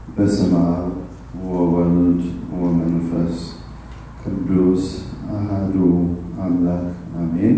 በስመ አብ ወወልድ ወመንፈስ ቅዱስ አሃዱ አምላክ አሜን።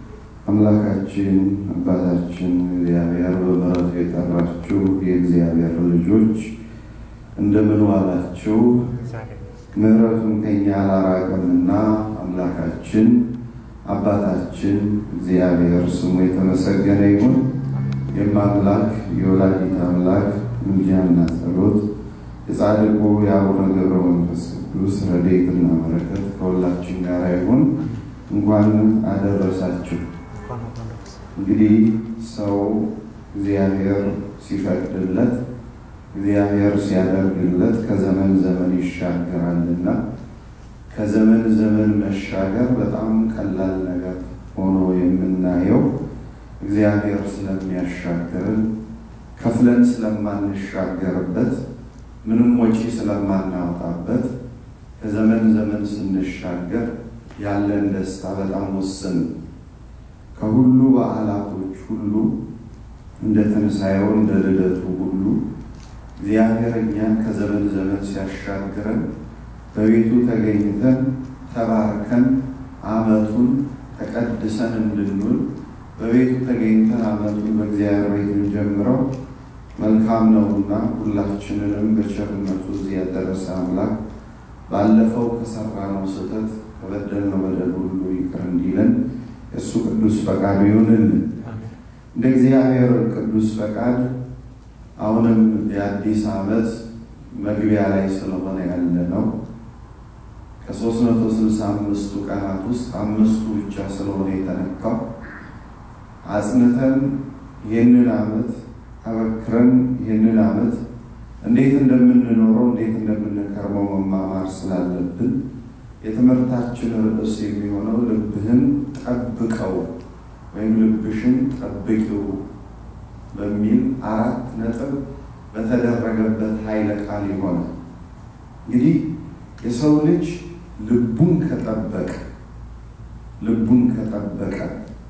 አምላካችን አባታችን እግዚአብሔር በምሕረቱ የጠራችሁ የእግዚአብሔር ልጆች እንደምን ዋላችሁ? ምሕረቱም ከኛ አላራቀምና አምላካችን አባታችን እግዚአብሔር ስሙ የተመሰገነ ይሁን። የማምላክ የወላዲት አምላክ ምልጃና ጸሎት የጻድቁ የአቡነ ገብረ መንፈስ ቅዱስ ረድኤትና በረከት ከሁላችን ጋር ይሁን። እንኳን አደረሳችሁ። እንግዲህ ሰው እግዚአብሔር ሲፈቅድለት እግዚአብሔር ሲያደርግለት ከዘመን ዘመን ይሻገራልና ከዘመን ዘመን መሻገር በጣም ቀላል ነገር ሆኖ የምናየው እግዚአብሔር ስለሚያሻግርን ከፍለን ስለማንሻገርበት ምንም ወጪ ስለማናወጣበት ከዘመን ዘመን ስንሻገር ያለን ደስታ በጣም ውስን ከሁሉ በዓላቶች ሁሉ እንደ ትንሣኤው እንደ ልደቱ ሁሉ እግዚአብሔር እኛን ከዘመን ዘመን ሲያሻግረን በቤቱ ተገኝተን ተባርከን ዓመቱን ተቀድሰን እንድንውል በቤቱ ተገኝተን ዓመቱን በእግዚአብሔር ቤት እንጀምረው መልካም ነውና ሁላችንንም በቸርነቱ እዚህ ያደረሰ አምላክ ባለፈው ከሰራነው ስህተት ከበደልነው በደል ሁሉ ይቅር እንዲለን እሱ ቅዱስ ፈቃዱ ይሁንልን። እንደ እግዚአብሔር ቅዱስ ፈቃድ አሁንም የአዲስ ዓመት መግቢያ ላይ ስለሆነ ያለ ነው። ከሦስት መቶ ስልሳ አምስቱ ቀናት ውስጥ አምስቱ ብቻ ስለሆነ የተነካው አጽንተን ይህንን ዓመት አበክረን ይህንን ዓመት እንዴት እንደምንኖረው እንዴት እንደምንከርመው መማማር ስላለብን የትምህርታችን ርዕስ የሚሆነው ልብህን ጠብቀው ወይም ልብሽን ጠብቂው በሚል አራት ነጥብ በተደረገበት ኃይለ ቃል ይሆናል። እንግዲህ የሰው ልጅ ልቡን ከጠበቀ ልቡን ከጠበቀ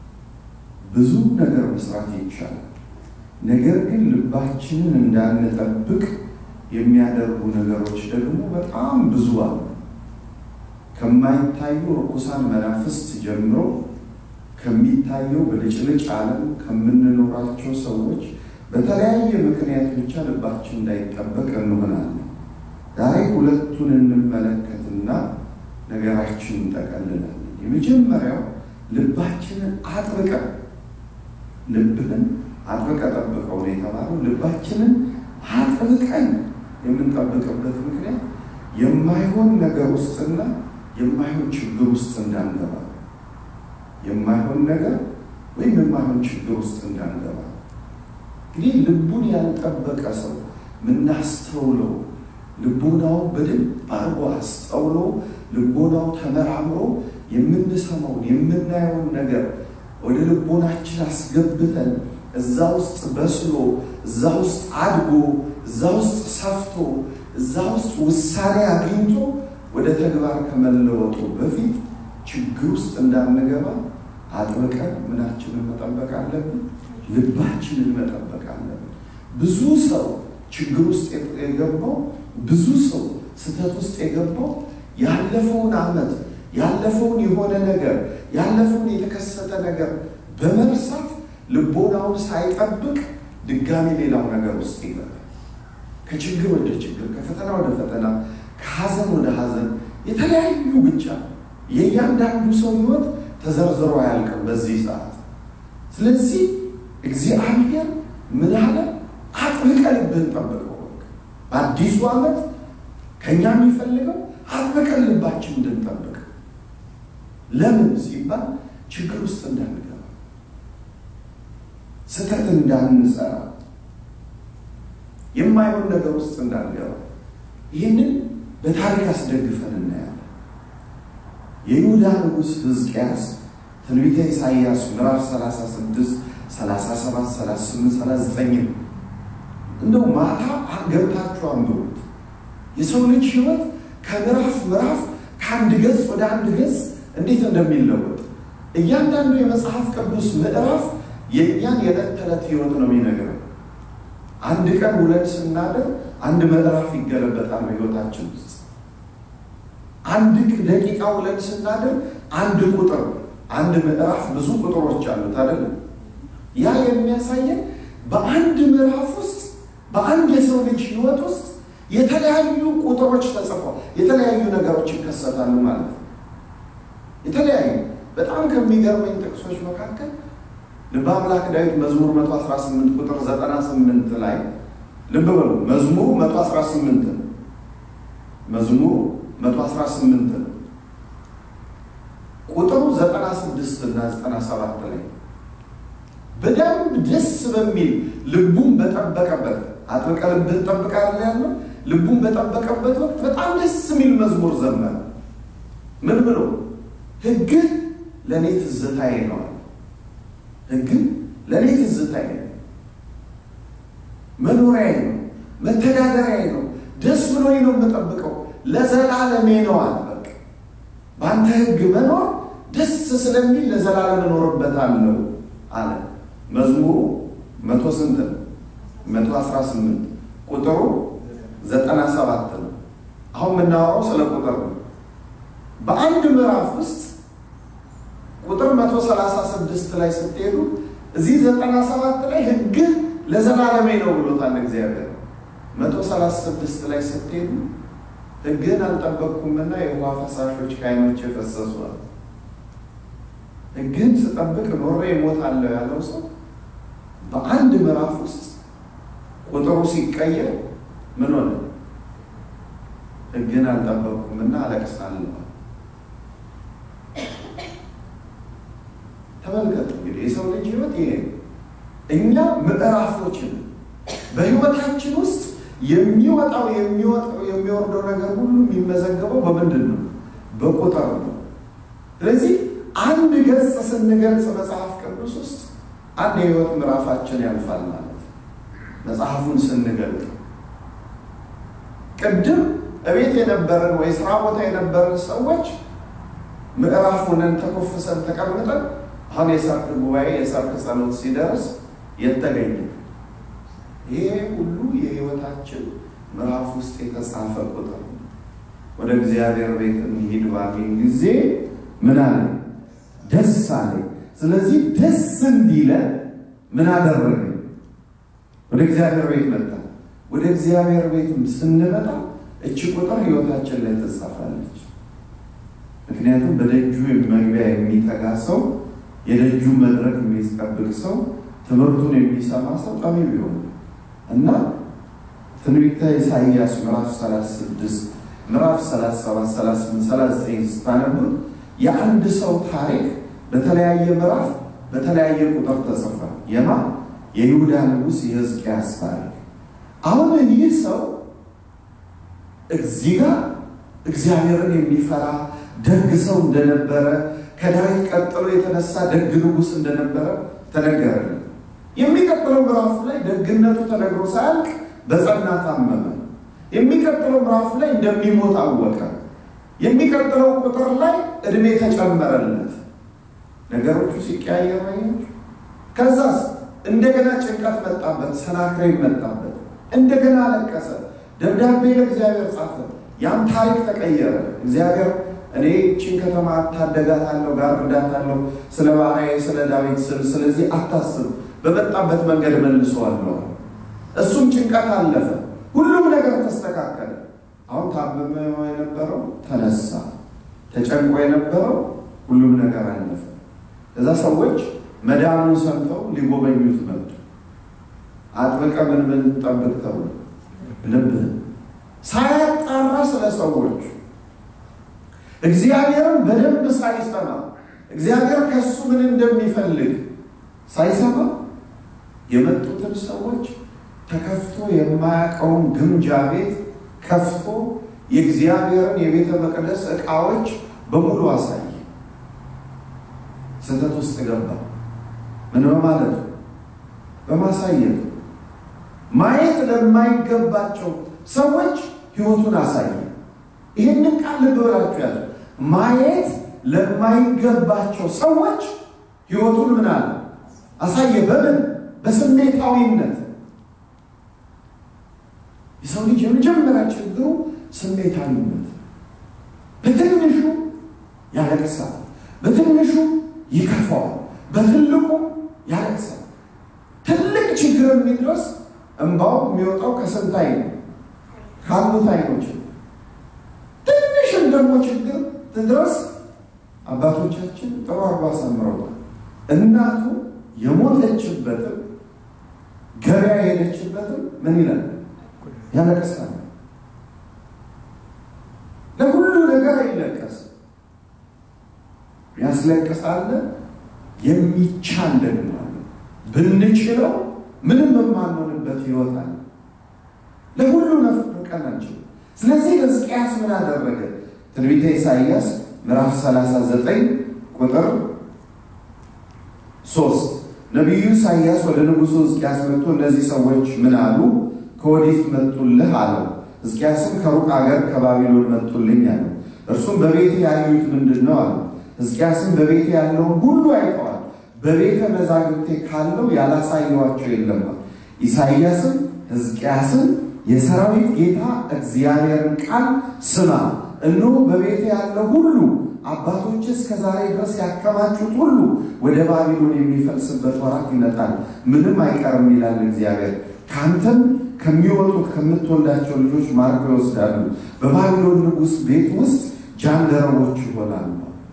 ብዙ ነገር መስራት ይቻላል። ነገር ግን ልባችንን እንዳንጠብቅ የሚያደርጉ ነገሮች ደግሞ በጣም ብዙ አሉ። ከማይታዩ ርኩሳን መናፍስት ጀምሮ ከሚታየው በልጭልጭ ዓለም ከምንኖራቸው ሰዎች በተለያየ ምክንያት ብቻ ልባችን እንዳይጠበቅ እንሆናለን። ዛሬ ሁለቱን እንመለከትና ነገራችንን እንጠቀልላለን። የመጀመሪያው ልባችንን አጥብቀን ልብህን አጥብቀ ጠብቀው ነው የተባለው። ልባችንን አጥብቀን የምንጠብቅበት ምክንያት የማይሆን ነገር ውስጥና የማይሆን ችግር ውስጥ እንዳንገባ የማይሆን ነገር ወይም የማይሆን ችግር ውስጥ እንዳንገባ። እንግዲህ ልቡን ያልጠበቀ ሰው ምናስተውለው ልቦናው በደንብ አድርጎ አስተውሎ ልቦናው ተመራምሮ የምንሰማውን የምናየውን ነገር ወደ ልቦናችን አስገብተን እዛ ውስጥ በስሎ እዛ ውስጥ አድጎ እዛ ውስጥ ሰፍቶ እዛ ውስጥ ውሳኔ አግኝቶ ወደ ተግባር ከመለወጡ በፊት ችግር ውስጥ እንዳንገባ አጥብቀን ምናችንን መጠበቅ አለብን። ልባችንን መጠበቅ አለብን። ብዙ ሰው ችግር ውስጥ የገባው ብዙ ሰው ስህተት ውስጥ የገባው ያለፈውን ዓመት ያለፈውን የሆነ ነገር ያለፈውን የተከሰተ ነገር በመርሳት ልቦናውን ሳይጠብቅ ድጋሚ ሌላው ነገር ውስጥ ይገባል። ከችግር ወደ ችግር፣ ከፈተና ወደ ፈተና፣ ከሐዘን ወደ ሐዘን የተለያዩ ብቻ የእያንዳንዱ ሰው ሕይወት ተዘርዝሮ አያልቅም በዚህ ሰዓት። ስለዚህ እግዚአብሔር ምን አለ? አጥብቀን ልብህን ጠብቀው። በአዲሱ ዓመት ከእኛ የሚፈልገው አጥብቀን ልባችን እንድንጠብቅ። ለምን ሲባል ችግር ውስጥ እንዳንገባ፣ ስህተት እንዳንሰራ፣ የማይሆን ነገር ውስጥ እንዳንገባ። ይህንን በታሪክ አስደግፈን እናያለን። የይሁዳ ንጉሥ ሕዝቅያስ ትንቢተ ኢሳይያስ ምዕራፍ 36 37 38 39 እንደው ማታ ገብታችሁ አንብቡት። የሰው ልጅ ህይወት ከምዕራፍ ምዕራፍ ከአንድ ገጽ ወደ አንድ ገጽ እንዴት እንደሚለወጥ እያንዳንዱ የመጽሐፍ ቅዱስ ምዕራፍ የእኛን የዕለት ተዕለት ህይወት ነው የሚነግረው። አንድ ቀን ውለን ስናደር አንድ ምዕራፍ ይገለበጣል በሕይወታችን ውስጥ አንድ ደቂቃ ውለን ስናደር አንድ ቁጥር አንድ ምዕራፍ ብዙ ቁጥሮች አሉት አይደለም። ያ የሚያሳየን በአንድ ምዕራፍ ውስጥ በአንድ የሰው ልጅ ሕይወት ውስጥ የተለያዩ ቁጥሮች ተጽፈው የተለያዩ ነገሮች ይከሰታሉ ማለት ነው። የተለያዩ በጣም ከሚገርመኝ ጥቅሶች መካከል ልበ አምላክ ዳዊት መዝሙር 118 ቁጥር 98 ላይ ልብ በሉ። መዝሙሩ 118 ነው። መዝሙሩ 118 ነው። ቁጥሩ 96 እና 97 ላይ በደንብ ደስ በሚል ልቡን በጠበቀበት አጥብቀ ልብህን ጠብቃለህ ያለው ልቡን በጠበቀበት ወቅት በጣም ደስ የሚል መዝሙር ዘመረ። ምን ብሎ ሕግህ ለእኔ ትዝታዬ ነው። ሕግህ ለእኔ ትዝታዬ ነው፣ መኖሪያዬ ነው፣ መተዳደሪያዬ ነው፣ ደስ ብሎኝ ነው የምጠብቀው፣ ለዘላለሜ ነው አለ። በቃ በአንተ ሕግ መኖር ደስ ስለሚል ለዘላለም እኖርበታለሁ አለ። መዝሙሩ መቶ ስንት ነው? መቶ አስራ ስምንት ቁጥሩ ዘጠና ሰባት ነው። አሁን የምናወራው ስለ ቁጥር ነው። በአንድ ምዕራፍ ውስጥ ቁጥር መቶ ሰላሳ ስድስት ላይ ስትሄዱ እዚህ ዘጠና ሰባት ላይ ሕግህ ለዘላለሜ ነው ብሎታል እግዚአብሔር። መቶ ሰላሳ ስድስት ላይ ስትሄዱ ሕግህን አልጠበቅኩምና የውሃ ፈሳሾች ከዓይኖቼ ፈሰሷል። ሕግህን ስጠብቅ ኖሬ እሞታለሁ ያለው ሰው በአንድ ምዕራፍ ውስጥ ቁጥሩ ሲቀየር ምን ሆነ? ሕግህን አልጠበቅኩምና አለቅሳለሁ። ተመልከቱ እንግዲህ የሰው ልጅ ህይወት ይሄ እኛ ምዕራፎችን በህይወታችን ውስጥ የሚወጣው የሚወጣው የሚወርደው ነገር ሁሉ የሚመዘገበው በምንድን ነው? በቁጥር ነው። ስለዚህ አንድ ገጽ ስንገልጽ መጽሐፍ ቅዱስ ውስጥ አንድ የህይወት ምዕራፋችን ያልፋል ማለት ነው። መጽሐፉን ስንገልጥ ቅድም እቤት የነበረን ወይ ስራ ቦታ የነበረን ሰዎች ምዕራፍ ሆነን ተኮፍሰን ተቀምጠን አሁን የሰርክ ጉባኤ የሰርክ ጸሎት ሲደርስ የተገኘ ይሄ ሁሉ የህይወታችን ምዕራፍ ውስጥ የተጻፈ ቁጥር ነው። ወደ እግዚአብሔር ቤት እንሂድ ባለኝ ጊዜ ምን አለ? ደስ አለ። ስለዚህ ደስ እንዲለን ምን አደረገ? ወደ እግዚአብሔር ቤት መጣ። ወደ እግዚአብሔር ቤት ስንመጣ እቺ ቁጥር ህይወታችን ላይ ትጻፋለች። ምክንያቱም በደጁ መግቢያ የሚተጋ ሰው የደጁ መድረክ የሚጠብቅ ሰው ትምህርቱን የሚሰማ ሰው ጠቢብ ይሆን እና ትንቢተ ኢሳይያስ ምዕራፍ 36 ምዕራፍ 37 38 39 ስታነቡት የአንድ ሰው ታሪክ በተለያየ ምዕራፍ በተለያየ ቁጥር ተጽፏል። የማ የይሁዳ ንጉሥ የሕዝቅያስ ታሪክ። አሁን ይህ ሰው እዚህ ጋር እግዚአብሔርን የሚፈራ ደግ ሰው እንደነበረ ከዳዊት ቀጥሎ የተነሳ ደግ ንጉሥ እንደነበረ ተነገረልን። የሚቀጥለው ምዕራፍ ላይ ደግነቱ ተነግሮ ሳያልቅ በጸና ታመመ። የሚቀጥለው ምዕራፍ ላይ እንደሚሞት አወቀ። የሚቀጥለው ቁጥር ላይ እድሜ ተጨመረለት። ነገሮቹ ሲቀያየሩ አያችሁ። ከዛስ እንደገና ጭንቀት መጣበት፣ ሰናክሬም መጣበት። እንደገና አለቀሰ፣ ደብዳቤ ለእግዚአብሔር ጻፈ። ያም ታሪክ ተቀየረ። እግዚአብሔር እኔ ይህችን ከተማ አታደጋታለሁ፣ ጋርዳታለሁ፣ ስለ ባሪያዬ ስለ ዳዊት ስል ስለዚህ አታስብ፣ በመጣበት መንገድ መልሰዋለሁ። እሱም ጭንቀት አለፈ፣ ሁሉም ነገር ተስተካከለ። አሁን ታመመ የነበረው ተነሳ፣ ተጨንቆ የነበረው ሁሉም ነገር አለፈ። እዛ ሰዎች መዳኑን ሰምተው ሊጎበኙት መጡ። አጥብቀ ምን ምን ጠብቅ ተብሎ ልብህን ሳያጣራ ስለ ሰዎች እግዚአብሔርን በደንብ ሳይሰማ እግዚአብሔር ከሱ ምን እንደሚፈልግ ሳይሰማ የመጡትን ሰዎች ተከፍቶ የማያውቀውን ግምጃ ቤት ከፍቶ የእግዚአብሔርን የቤተ መቅደስ ዕቃዎች በሙሉ አሳየ። ስህተት ውስጥ ገባ። ምን በማለት በማሳየት ማየት ለማይገባቸው ሰዎች ህይወቱን አሳየ። ይህንን ቃል ልብ ብላችሁ ያዙ። ማየት ለማይገባቸው ሰዎች ህይወቱን ምን አለ አሳየ። በምን በስሜታዊነት የሰው ልጅ የመጀመሪያ ችግሩ ስሜታዊነት፣ በትንሹ ያለቅሳል፣ በትንሹ ይከፋዋል፣ በትልቁ ያለቅሳል። ትልቅ ችግር የሚድረስ እንባው የሚወጣው ከስንት አይን ካሉት አይኖች ትንሽም ደግሞ ችግር ትድረስ አባቶቻችን ጥሩ አርባ አሳምረውታል። እናቱ የሞተችበትም ገበያ የሄደችበትም ምን ይላል ያለቅሳል። ለሁሉ ነገር አይለቀስም። ያስለቅሳለ የሚቻል ደግሞ አለ። ብንችለው ምንም የማንሆንበት ህይወት አለ። ለሁሉ ነፍቀን አንችልም። ስለዚህ ሕዝቅያስ ምን አደረገ? ትንቢተ ኢሳይያስ ምዕራፍ 39 ቁጥር ሶስት ነቢዩ ኢሳይያስ ወደ ንጉሡ ሕዝቅያስ መጥቶ እነዚህ ሰዎች ምን አሉ? ከወዴት መጡልህ አለው። ሕዝቅያስም ከሩቅ አገር ከባቢሎን መጡልኝ አለው። እርሱም በቤቴ ያዩት ምንድን ነው አለው። ሕዝቅያስም በቤቴ ያለውን ሁሉ አይተዋል፣ በቤተ መዛግብቴ ካለው ያላሳየኋቸው የለም። ኢሳይያስም ሕዝቅያስን የሰራዊት ጌታ እግዚአብሔርን ቃል ስማ፣ እነሆ በቤቴ ያለው ሁሉ አባቶች እስከ ዛሬ ድረስ ያከማቹት ሁሉ ወደ ባቢሎን የሚፈልስበት ወራት ይመጣል፣ ምንም አይቀርም ይላል እግዚአብሔር። ከአንተም ከሚወጡት ከምትወልዳቸው ልጆች ማርከው ይወስዳሉ፣ በባቢሎን ንጉሥ ቤት ውስጥ ጃንደረቦች ይሆናሉ።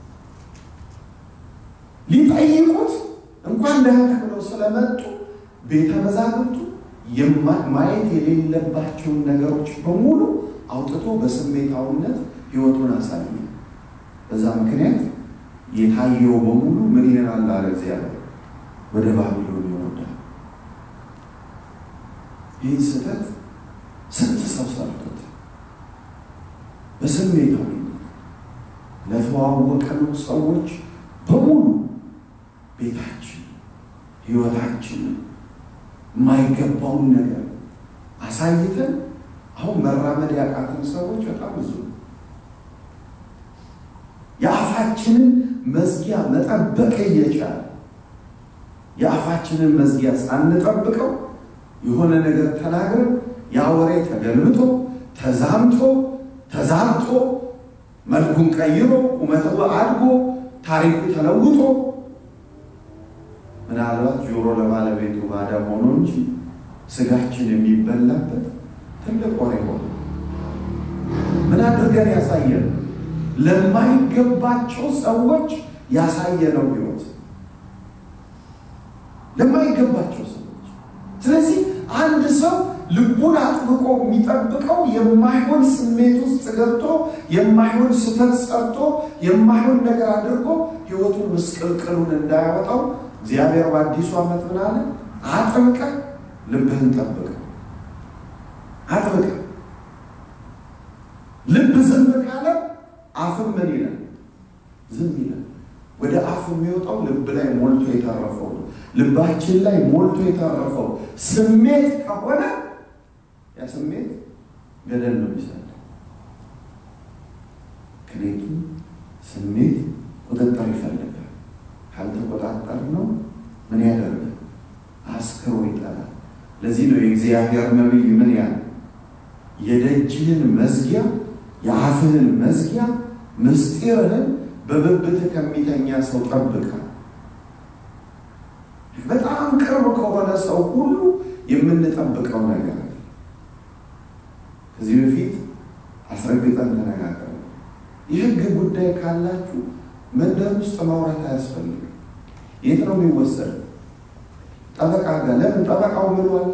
ሊጠይቁት እንኳን ደህና ብለው ስለመጡ ቤተ መዛግብቱ ማየት የሌለባቸውን ነገሮች በሙሉ አውጥቶ በስሜታዊነት ሕይወቱን አሳየ። በዛ ምክንያት የታየው በሙሉ ምን ይሆናል አለ እግዚአብሔር፣ ወደ ባቢሎን ይወርዳል። ይህን ስህተት ስንት ሰው ሰርቶት በስሜታዊነት ለተዋወቀነው ሰዎች በሙሉ ቤታችን ሕይወታችንን የማይገባውን ነገር አሳይተን አሁን መራመድ ያቃትን ሰዎች በጣም ብዙ ነው። የአፋችንን መዝጊያ መጠበቅ እየቻለ የአፋችንን መዝጊያ ሳንጠብቀው የሆነ ነገር ተናግረን ያ ወሬ ተገልብጦ ተዛምቶ ተዛምቶ መልኩን ቀይሮ ቁመቱ አድጎ ታሪኩ ተለውጦ ምናልባት ጆሮ ለባለቤቱ ባዳ ሆኖ እንጂ ስጋችን የሚበላበት ትልቅ ወሬ ሆነ። ምን አድርገን ያሳየን? ለማይገባቸው ሰዎች ያሳየነው ሕይወት ለማይገባቸው ሰዎች። ስለዚህ አንድ ሰው ልቡን አጥብቆ የሚጠብቀው የማይሆን ስሜት ውስጥ ገብቶ የማይሆን ስህተት ሰርቶ የማይሆን ነገር አድርጎ ሕይወቱን ምስቅልቅሉን እንዳያወጣው እግዚአብሔር በአዲሱ ዓመት ምን አለ? አጥብቀ ልብህን ጠብቀ አጥብቀ ልብ ዝም ካለ አፍም ምን ይላል? ዝም ይላል። ወደ አፍ የሚወጣው ልብ ላይ ሞልቶ የተረፈው ነው። ልባችን ላይ ሞልቶ የተረፈው ስሜት ከሆነ ያ ስሜት ገደል ነው የሚሰጠው። ምክንያቱም ስሜት ቁጥጥር ይፈልጋል። ካልተቆጣጠር ነው ምን ያደርጋል? አስክሮ ይጠላል። ለዚህ ነው የእግዚአብሔር ነቢይ ምን ያለ የደጅህን መዝጊያ የአፍህን መዝጊያ ምስጢርህን በብብት ከሚተኛ ሰው ጠብቃ። በጣም ቅርብ ከሆነ ሰው ሁሉ የምንጠብቀው ነገር አለ። ከዚህ በፊት አስረግጠን ተነጋገር። የህግ ጉዳይ ካላችሁ መንደር ውስጥ ማውራት አያስፈልግም። የት ነው የሚወሰድ? ጠበቃ ጋር። ለምን ጠበቃው ምን አለ?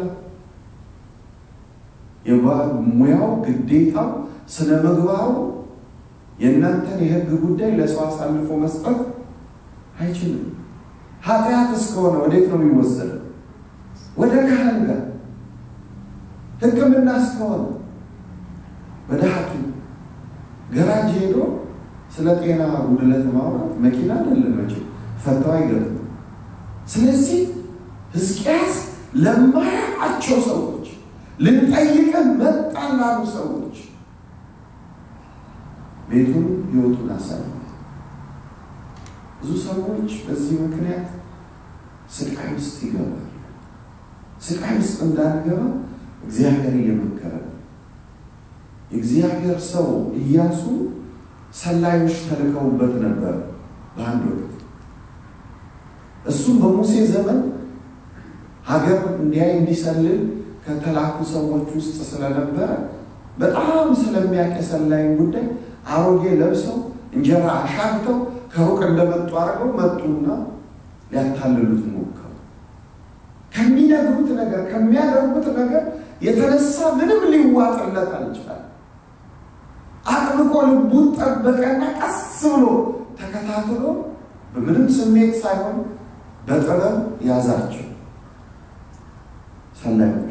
ሙያው ግዴታው ስነ ምግባሩ የእናንተን የህግ ጉዳይ ለሰው አሳልፎ መስጠት አይችልም። ኃጢአት እስከሆነ ወዴት ነው የሚወሰደው? ወደ ካህን ጋር። ሕክምና እስከሆነ ወደ ሐኪም ገራጅ ሄዶ ስለ ጤና ጉድለት ማውራት መኪና አይደለም መቼ ፈተው አይገጥም። ስለዚህ ሕዝቅያስ ለማያውቃቸው ሰዎች ልንጠይቅን መጣን ላሉ ሰዎች ቤቱን ህይወቱን አሳየ። ብዙ ሰዎች በዚህ ምክንያት ስቃይ ውስጥ ይገባል። ስቃይ ውስጥ እንዳንገባ እግዚአብሔር እየመከረ የእግዚአብሔር ሰው ኢያሱ ሰላዮች ተልከውበት ነበር በአንድ ወቅት። እሱም በሙሴ ዘመን ሀገር እንዲያይ እንዲሰልል ከተላኩ ሰዎች ውስጥ ስለነበረ በጣም ስለሚያውቅ የሰላይን ጉዳይ አሮጌ ለብሰው እንጀራ አሻግተው ከሩቅ እንደመጡ አድርገው መጡና ሊያታልሉት ሞከሩ። ከሚነግሩት ነገር ከሚያደርጉት ነገር የተነሳ ምንም ሊዋጥለት አልቻለም። አጥብቆ ልቡን ጠበቀና ቀስ ብሎ ተከታትሎ በምንም ስሜት ሳይሆን በጥበብ ያዛቸው ሰላዮቹ።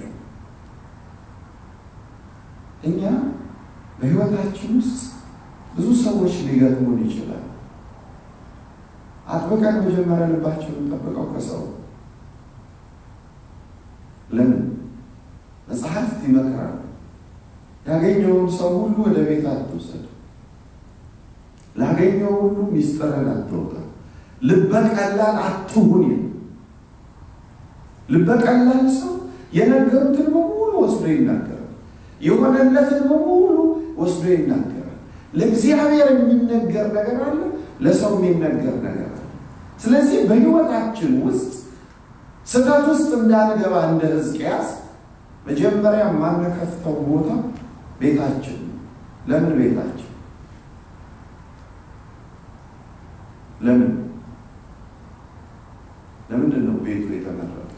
እኛ በሕይወታችን ውስጥ ብዙ ሰዎች ሊገጥሙን ይችላል። አጥብቀን መጀመሪያ ልባችንን ጠብቀው ከሰው ለምን መጽሐፍት ይመክራሉ። ያገኘውን ሰው ሁሉ ወደ ቤት አትውሰድ፣ ላገኘው ሁሉ ሚስጥርን አትወጣ፣ ልበቀላል አትሁን። ልበቀላል ሰው የነገሩትን በሙሉ ወስዶ ይናገራል። የሆነለትን በሙሉ ወስዶ ይናገራል። ለእግዚአብሔር የሚነገር ነገር አለ፣ ለሰው የሚነገር ነገር አለ። ስለዚህ በሕይወታችን ውስጥ ስህተት ውስጥ እንዳንገባ እንደ ሕዝቅያስ መጀመሪያ የማንከፍተው ቦታ ቤታችን ነው። ለምን ቤታችን? ለምን ለምንድን ነው ቤቱ የተመረጠው?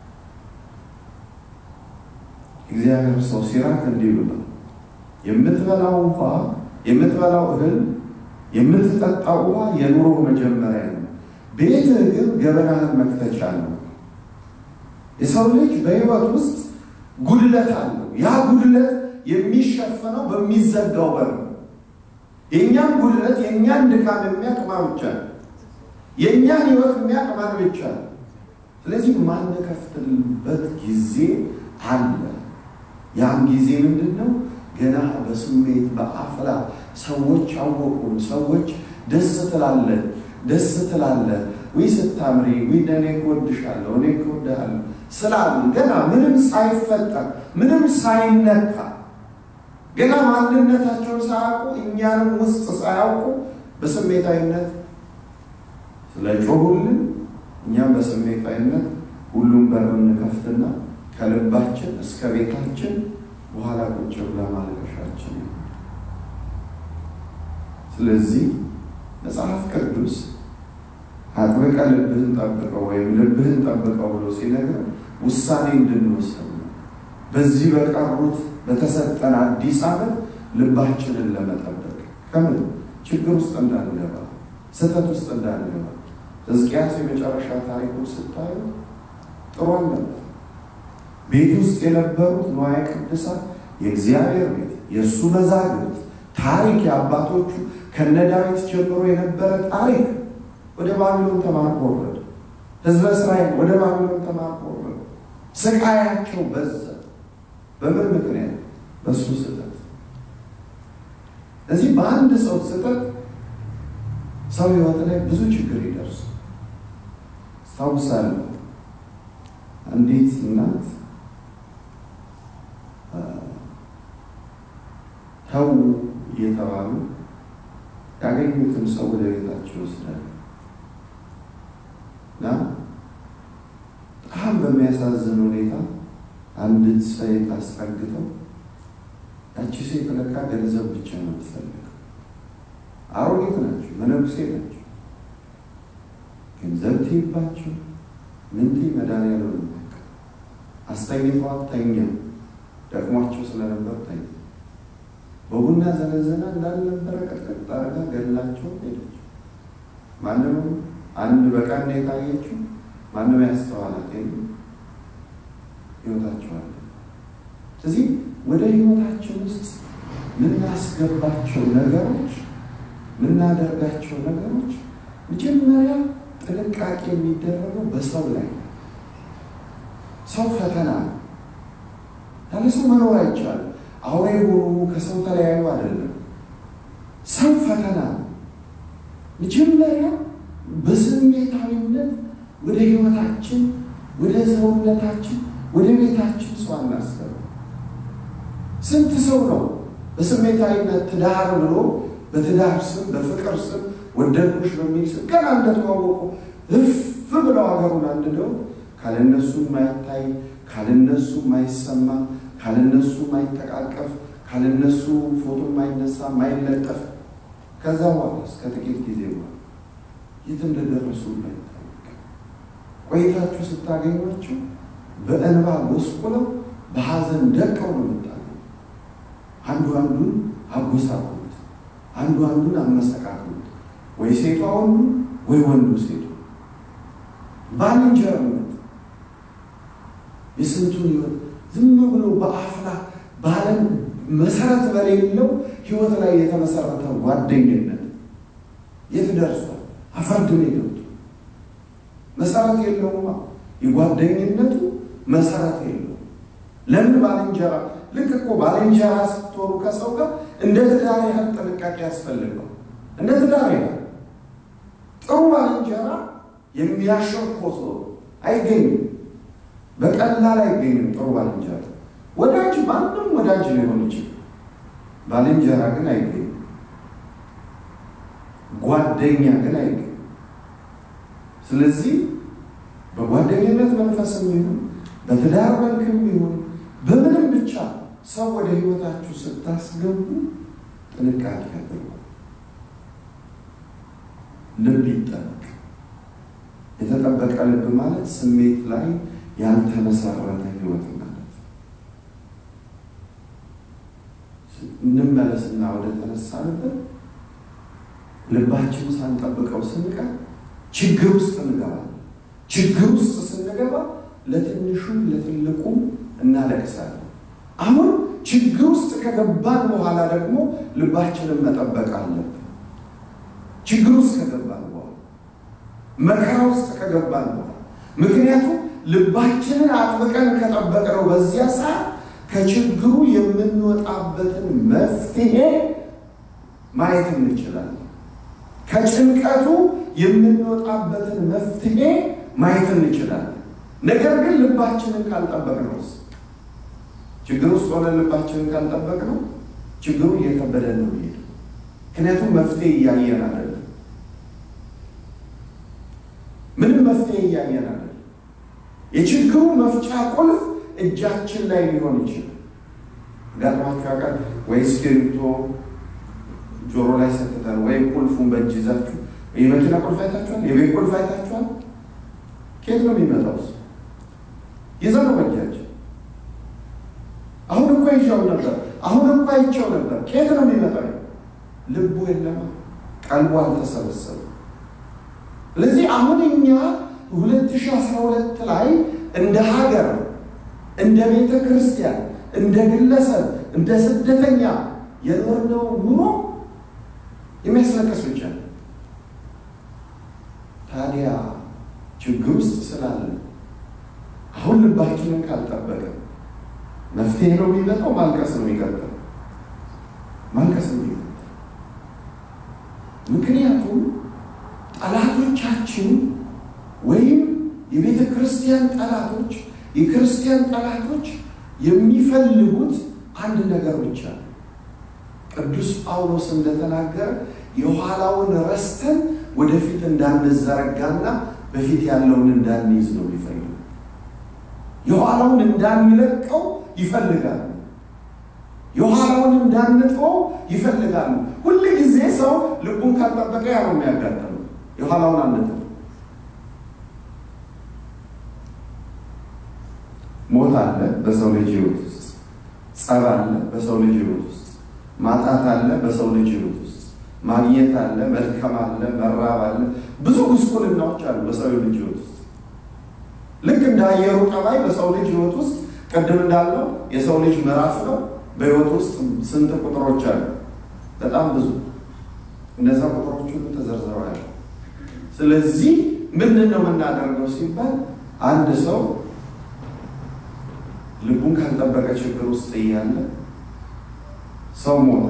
እግዚአብሔር ሰው ሲራክ እንዲህ ብሏል፣ የምትበላው ውሃ የምትበላው እህል የምትጠጣው ውሃ የኑሮ መጀመሪያ ነው፣ ቤትህ ግን ገበናህን መክተቻ ነው። የሰው ልጅ በሕይወት ውስጥ ጉድለት አለው። ያ ጉድለት የሚሸፈነው በሚዘጋው በር ነው። የእኛን ጉድለት የእኛን ድካም የሚያቅማ ብቻ ነው። የእኛን ሕይወት የሚያቅማን ብቻ ነው። ስለዚህ ማንከፍትበት ጊዜ አለ። ያም ጊዜ ምንድን ነው? ገና በስሜት በአፍላ ሰዎች አወቁን። ሰዎች ደስ ትላለን ደስ ትላለህ ወይ ስታምሪ ወይ እኔ እወድሻለሁ እኔ እወድሃለሁ ስላሉ ገና ምንም ሳይፈጠር ምንም ሳይነካ ገና ማንነታቸውን ሳያውቁ እኛንም ውስጥ ሳያውቁ በስሜታዊነት ስለ ጮሁልን እኛም በስሜታዊነት ሁሉም በር እንከፍትና ከልባችን እስከ ቤታችን በኋላ ቁጭ ብላ ማልቀሻችን። ስለዚህ መጽሐፍ ቅዱስ አጥብቀ ልብህን ጠብቀው ወይም ልብህን ጠብቀው ብሎ ሲነግር ውሳኔ እንድንወስድ ነው። በዚህ በቀሩት በተሰጠን አዲስ ዓመት ልባችንን ለመጠበቅ ከምን ችግር ውስጥ እንዳንገባ፣ ስህተት ውስጥ እንዳንገባ። ሕዝቅያስ የመጨረሻ ታሪኩ ስታዩ ጥሩ አልነበር። ቤት ውስጥ የነበሩት ንዋየ ቅድሳት የእግዚአብሔር ቤት የእሱ መዛግብት ታሪክ የአባቶቹ ከነ ዳዊት ጀምሮ የነበረ ታሪክ ወደ ባቢሎን ተማርኮ ወረደ። ሕዝበ እስራኤል ወደ ባቢሎን ተማርኮ ወረደ። ስቃያቸው በዛ። በምን ምክንያት? በእሱ ስህተት። እዚህ በአንድ ሰው ስህተት ሰው ሕይወት ላይ ብዙ ችግር ይደርስ። አስታውሳለሁ አንዲት እናት ተው እየተባሉ ያገኙትን ሰው ወደ ቤታቸው ይወስዳሉ እና በጣም በሚያሳዝን ሁኔታ አንዲት ሴት አስጠግተው ያቺ ሴት ለካ ገንዘብ ብቻ ነው የምትፈልገው። አሮጌት ናቸው፣ መነኩሴ ናቸው። ገንዘብ ትይባቸው ምንቲ መድኃኒዓለም ነው አስተኝተዋት ተኛ። ደክሟቸው ስለነበር ተኛ። በቡና ዘነዘና እንዳልነበረ ቀጥቀጥ አድርጋ ገላቸው ሄደች። ማንም አንድ በቀን የታየችው ማንም ያስተዋላት የለም። ህይወታቸዋለ። ስለዚህ ወደ ህይወታችን ውስጥ ምናስገባቸው ነገሮች ምናደርጋቸው ነገሮች መጀመሪያ ጥንቃቄ የሚደረገው በሰው ላይ ነው። ሰው ፈተና ነው። ያለ ሰው መኖር አይቻልም። አውሬ ሆኑ ከሰው ተለያዩ አይደለም። ሰው ፈተና ነው። መጀመሪያ በስሜታዊነት ወደ ህይወታችን፣ ወደ ሰውነታችን፣ ወደ ቤታችን ሰው አናስገባ። ስንት ሰው ነው በስሜታዊነት ትዳር ብሎ በትዳር ስም በፍቅር ስም ወደድኩሽ በሚል ስም ገና እንደተዋወቁ እፍ ብለው ሀገሩን አንድደው ካለነሱ ማይታይ ካለነሱ ማይሰማ ካለነሱ ማይተቃቀፍ ካለነሱ ፎቶ ማይነሳ ማይለጠፍ ከዛ በኋላ እስከ ጥቂት ጊዜ በኋላ የት እንደደረሱ ማይታወቅ ቆይታችሁ ስታገኟቸው በእንባ ጎስቁለው በሐዘን ደቀው ነው የምታገኙ። አንዱ አንዱን አጎሳቁሉት፣ አንዱ አንዱን አመሰቃቅሉት። ወይ ሴቷ ወንዱ ወይ ወንዱ ሴቱ ባልንጀርነት የስንቱን ህይወት ዝም ብሎ በአፍላ ባለም መሰረት በሌለው ህይወት ላይ የተመሰረተ ጓደኝነት የት ደርሷል? አፈርድሜ ገብቶ መሰረት የለውማ። የጓደኝነቱ መሰረት የለውም። ለምን ባልንጀራ ልክ እኮ ባልንጀራ ስትሆኑ ከሰው ጋር እንደ ትዳር ያህል ጥንቃቄ ያስፈልገው። እንደ ትዳር ያህል ጥሩ ባልንጀራ የሚያሸርኮ ሰው አይገኝም። በቀላል አይገኝም። ጥሩ ባልንጀራ ወዳጅ ማንም ወዳጅ ሊሆን ይችላል። ባልንጀራ ግን አይገኝም። ጓደኛ ግን አይገኝም። ስለዚህ በጓደኝነት መንፈስም ይሁን በትዳር መልክም ይሁን በምንም ብቻ ሰው ወደ ህይወታችሁ ስታስገቡ ጥንቃቄ አድርጉ። ልብ ይጠበቅ። የተጠበቀ ልብ ማለት ስሜት ላይ ያልተመሰረተ ህይወት ማለት ነው። እንመለስና ወደ ተነሳንበት ልባችን ሳንጠብቀው ስንቀር ችግር ውስጥ እንገባለን። ችግር ውስጥ ስንገባ ለትንሹም ለትልቁም እናለቅሳለን። አሁን ችግር ውስጥ ከገባን በኋላ ደግሞ ልባችንን መጠበቅ አለብን። ችግር ውስጥ ከገባን በኋላ መከራ ውስጥ ከገባን በኋላ ምክንያቱም ልባችንን አጥብቀን ከጠበቅነው በዚያ ሰዓት ከችግሩ የምንወጣበትን መፍትሄ ማየት እንችላለን። ከጭንቀቱ የምንወጣበትን መፍትሄ ማየት እንችላለን። ነገር ግን ልባችንን ካልጠበቅነውስ ችግር ውስጥ ሆነን ልባችንን ካልጠበቅነው ችግሩ እየከበደን ነው የሚሄደው። ምክንያቱም መፍትሄ እያየን አይደለም። ምንም መፍትሄ እያየን አይደለም። የችግሩ መፍቻ ቁልፍ እጃችን ላይ ሊሆን ይችላል። ገጥሟችሁ ያውቃል ወይ? እስክሪብቶ ጆሮ ላይ ሰጥተን ወይም ቁልፉን በእጅ ይዛችሁ የመኪና ቁልፍ አይታችኋል? የቤት ቁልፍ አይታችኋል? ከየት ነው የሚመጣው? ይዘው ነው በእጃችን። አሁን እኮ ይዣው ነበር፣ አሁን እኮ አይቼው ነበር። ከየት ነው የሚመጣው? ልቡ የለማ፣ ቀልቡ አልተሰበሰበ። ስለዚህ አሁን እኛ 2012 ላይ እንደ ሀገር፣ እንደ ቤተ ክርስቲያን፣ እንደ ግለሰብ፣ እንደ ስደተኛ የኖርነው ኑሮ የሚያስለቅስ ብቻ ነው። ታዲያ ችግር ውስጥ ስላለ አሁን ልባችንን ካልጠበቀ መፍትሄ ነው የሚመጣው፣ ማልቀስ ነው የሚቀጥለው። ማልቀስ ነው የሚቀጥለው። ምክንያቱም ጠላቶቻችን ወይም የቤተ ክርስቲያን ጠላቶች፣ የክርስቲያን ጠላቶች የሚፈልጉት አንድ ነገር ብቻ ነው። ቅዱስ ጳውሎስ እንደተናገረ የኋላውን ረስተን ወደፊት እንዳንዘረጋና በፊት ያለውን እንዳንይዝ ነው የሚፈልጉ። የኋላውን እንዳንለቀው ይፈልጋሉ። የኋላውን እንዳንተው ይፈልጋሉ። ሁል ጊዜ ሰው ልቡን ካልጠበቀ ያ ነው የሚያጋጥመው። የኋላውን አንተው። ሞት አለ በሰው ልጅ ሕይወት ውስጥ፣ ጸብ አለ በሰው ልጅ ሕይወት ውስጥ፣ ማጣት አለ በሰው ልጅ ሕይወት ውስጥ፣ ማግኘት አለ፣ መልካም አለ፣ መራብ አለ፣ ብዙ ጉስቁልናዎች አሉ በሰው ልጅ ሕይወት ውስጥ። ልክ እንደ አየሩ ጠባይ በሰው ልጅ ሕይወት ውስጥ ቅድም እንዳለው የሰው ልጅ ምዕራፍ ነው። በሕይወት ውስጥ ስንት ቁጥሮች አሉ? በጣም ብዙ። እነዛ ቁጥሮች ሁሉ ተዘርዝረዋል። ስለዚህ ምንድን ነው የምናደርገው ሲባል አንድ ሰው ልቡን ካልጠበቀ ችግር ውስጥ እያለ ሰው ሞተ።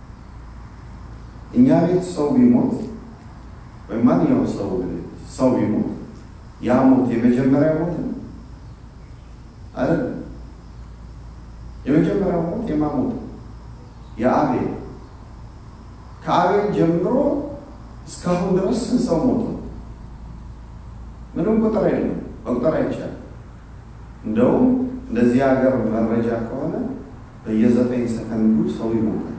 እኛ ቤት ሰው ቢሞት ወይም ማንኛውም ሰው ሰው ቢሞት ያ ሞት የመጀመሪያ ሞት ነው አይደል? የመጀመሪያው ሞት የማ ሞት የአቤል ከአቤል ጀምሮ እስካሁን ድረስ ስንት ሰው ሞቱ? ምንም ቁጥር የለም፣ መቁጠር አይቻልም። እንደውም እንደዚህ ሀገር መረጃ ከሆነ በየዘጠኝ ሰከንዱ ሰው ይሞታል።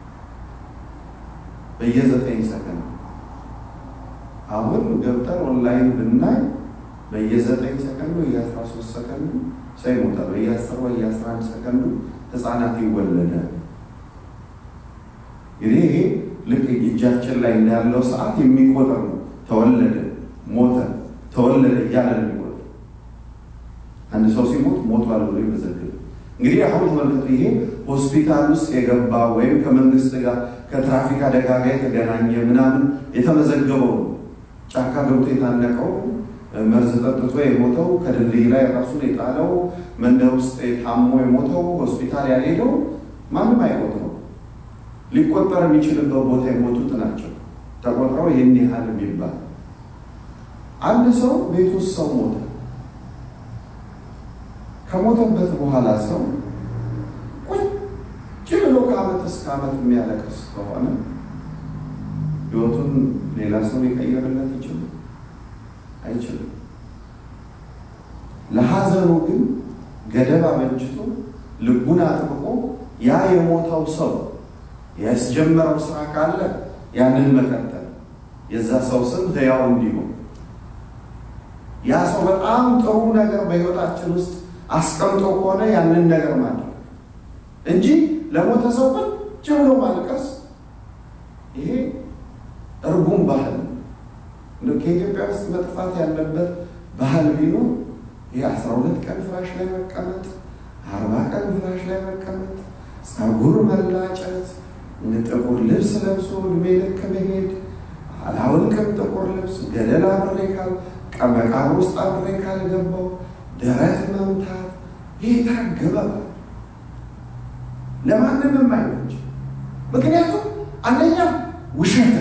በየዘጠኝ ሰከንዱ አሁን ገብተን ኦንላይን ብናይ በየዘጠኝ ሰከንዱ በየአስራ ሶስት ሰከንዱ ሰው ይሞታል። በየአስር በየአስራ አንድ ሰከንዱ ህፃናት ይወለዳል። እንግዲህ ይሄ ልክ እጃችን ላይ እንዳለው ሰዓት የሚቆጠር ነው። ተወለደ፣ ሞተ፣ ተወለደ እያለ ነው የሚቆጠር። አንድ ሰው ሲሞት ሞቷል ብሎ ይመዘግብ። እንግዲህ አሁን ተመልከቱ። ይሄ ሆስፒታል ውስጥ የገባ ወይም ከመንግስት ጋር ከትራፊክ አደጋ ጋር የተገናኘ ምናምን የተመዘገበው ነው። ጫካ ገብቶ የታነቀው መርዝ ጠጥቶ የሞተው ከድልድይ ላይ ራሱን የጣለው መንደር ውስጥ ታሞ የሞተው ሆስፒታል ያልሄደው ማንም አይቆጥረው። ሊቆጠር የሚችልበት ቦታ የሞቱት ናቸው ተቆጥረው ይህን ያህል የሚባል አንድ ሰው ቤት ውስጥ ሰው ሞተ። ከሞተበት በኋላ ሰው ቁጭ ብሎ ከዓመት እስከ ዓመት የሚያለቅስ ከሆነ ህይወቱን ሌላ ሰው ሊቀየርለት ይችላል? አይችልም። ለሐዘኑ ግን ገደብ አበጅቶ ልቡን አጥብቆ ያ የሞተው ሰው ያስጀመረው ስራ ካለ ያንን መቀጠል የዛ ሰው ስም ሕያው እንዲሆን ያ ሰው በጣም ጥሩ ነገር በህይወታችን ውስጥ አስቀምጦ ከሆነ ያንን ነገር ማድረግ እንጂ ለሞተ ሰው ቁጭ ብሎ ማልቀስ ይሄ እርጉም ባህል ነው። ከኢትዮጵያ ውስጥ መጥፋት ያለበት ባህል ቢኖር ይህ አስራ ሁለት ቀን ፍራሽ ላይ መቀመጥ፣ አርባ ቀን ፍራሽ ላይ መቀመጥ፣ ጸጉር መላጨት፣ ጥቁር ልብስ ለብሶ እድሜ ልክ መሄድ፣ አላውልቅም ጥቁር ልብስ ገደል አብሬ ካል መቃብር ውስጥ አብሬ ካልገባው ደረት መምታት፣ ይህ ታገበባ ለማንም የማይመች ምክንያቱም አንደኛ ውሸት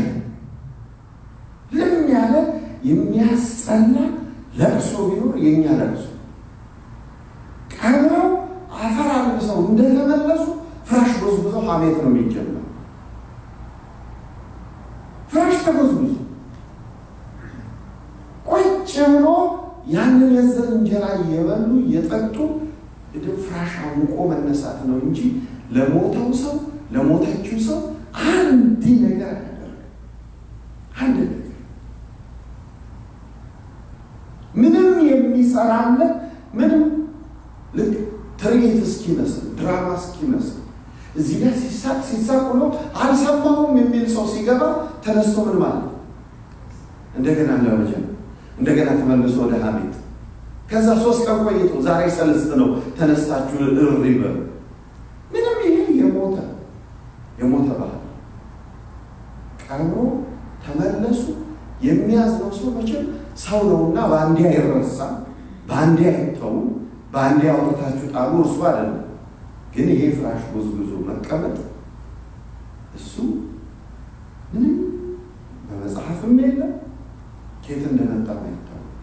ልም ያለ የሚያስጠላ ለቅሶ ቢኖር የእኛ ለቅሶ ቀብረው አፈር አልብሰው እንደተመለሱ ፍራሽ ጎዝጉዘው ሀሜት ነው የሚጀመር። ፍራሽ ተጎዝጉዞ ቁጭ ብሎ ያንን የዘር እንጀራ እየበሉ እየጠጡ ፍራሽ አሙቆ መነሳት ነው እንጂ ለሞተው ሰው ለሞተችው ሰው አንድ ነገር አያደርግ አንድ ነገር ምንም የሚሰራለት ምንም ልክ ትርኢት እስኪመስል ድራማ እስኪመስል እዚህ ጋር ሲሳቅ ሲሳቅ ብሎ አልሰማሁም የሚል ሰው ሲገባ ተነስቶ ምን ማለት እንደገና ለመጀመር እንደገና ተመልሶ ወደ ሀሜት ከዛ ሶስት ቀን ቆይቶ ዛሬ ሰለስት ነው ተነስታችሁ እሪ በሉ። ምንም ይሄ የሞተ የሞተ ባህል ቀብሮ ተመለሱ። የሚያዝነው ሰው መቼም ሰው ነውና በአንዴ አይረሳም፣ በአንዴ አይተውም፣ በአንዴ አውጥታችሁ ጣሉ እርሱ አይደለም። ግን ይሄ ፍራሽ ጎዝጉዞ መቀመጥ እሱ ምንም በመጽሐፍም የለም ኬት እንደመጣ አይታወቅ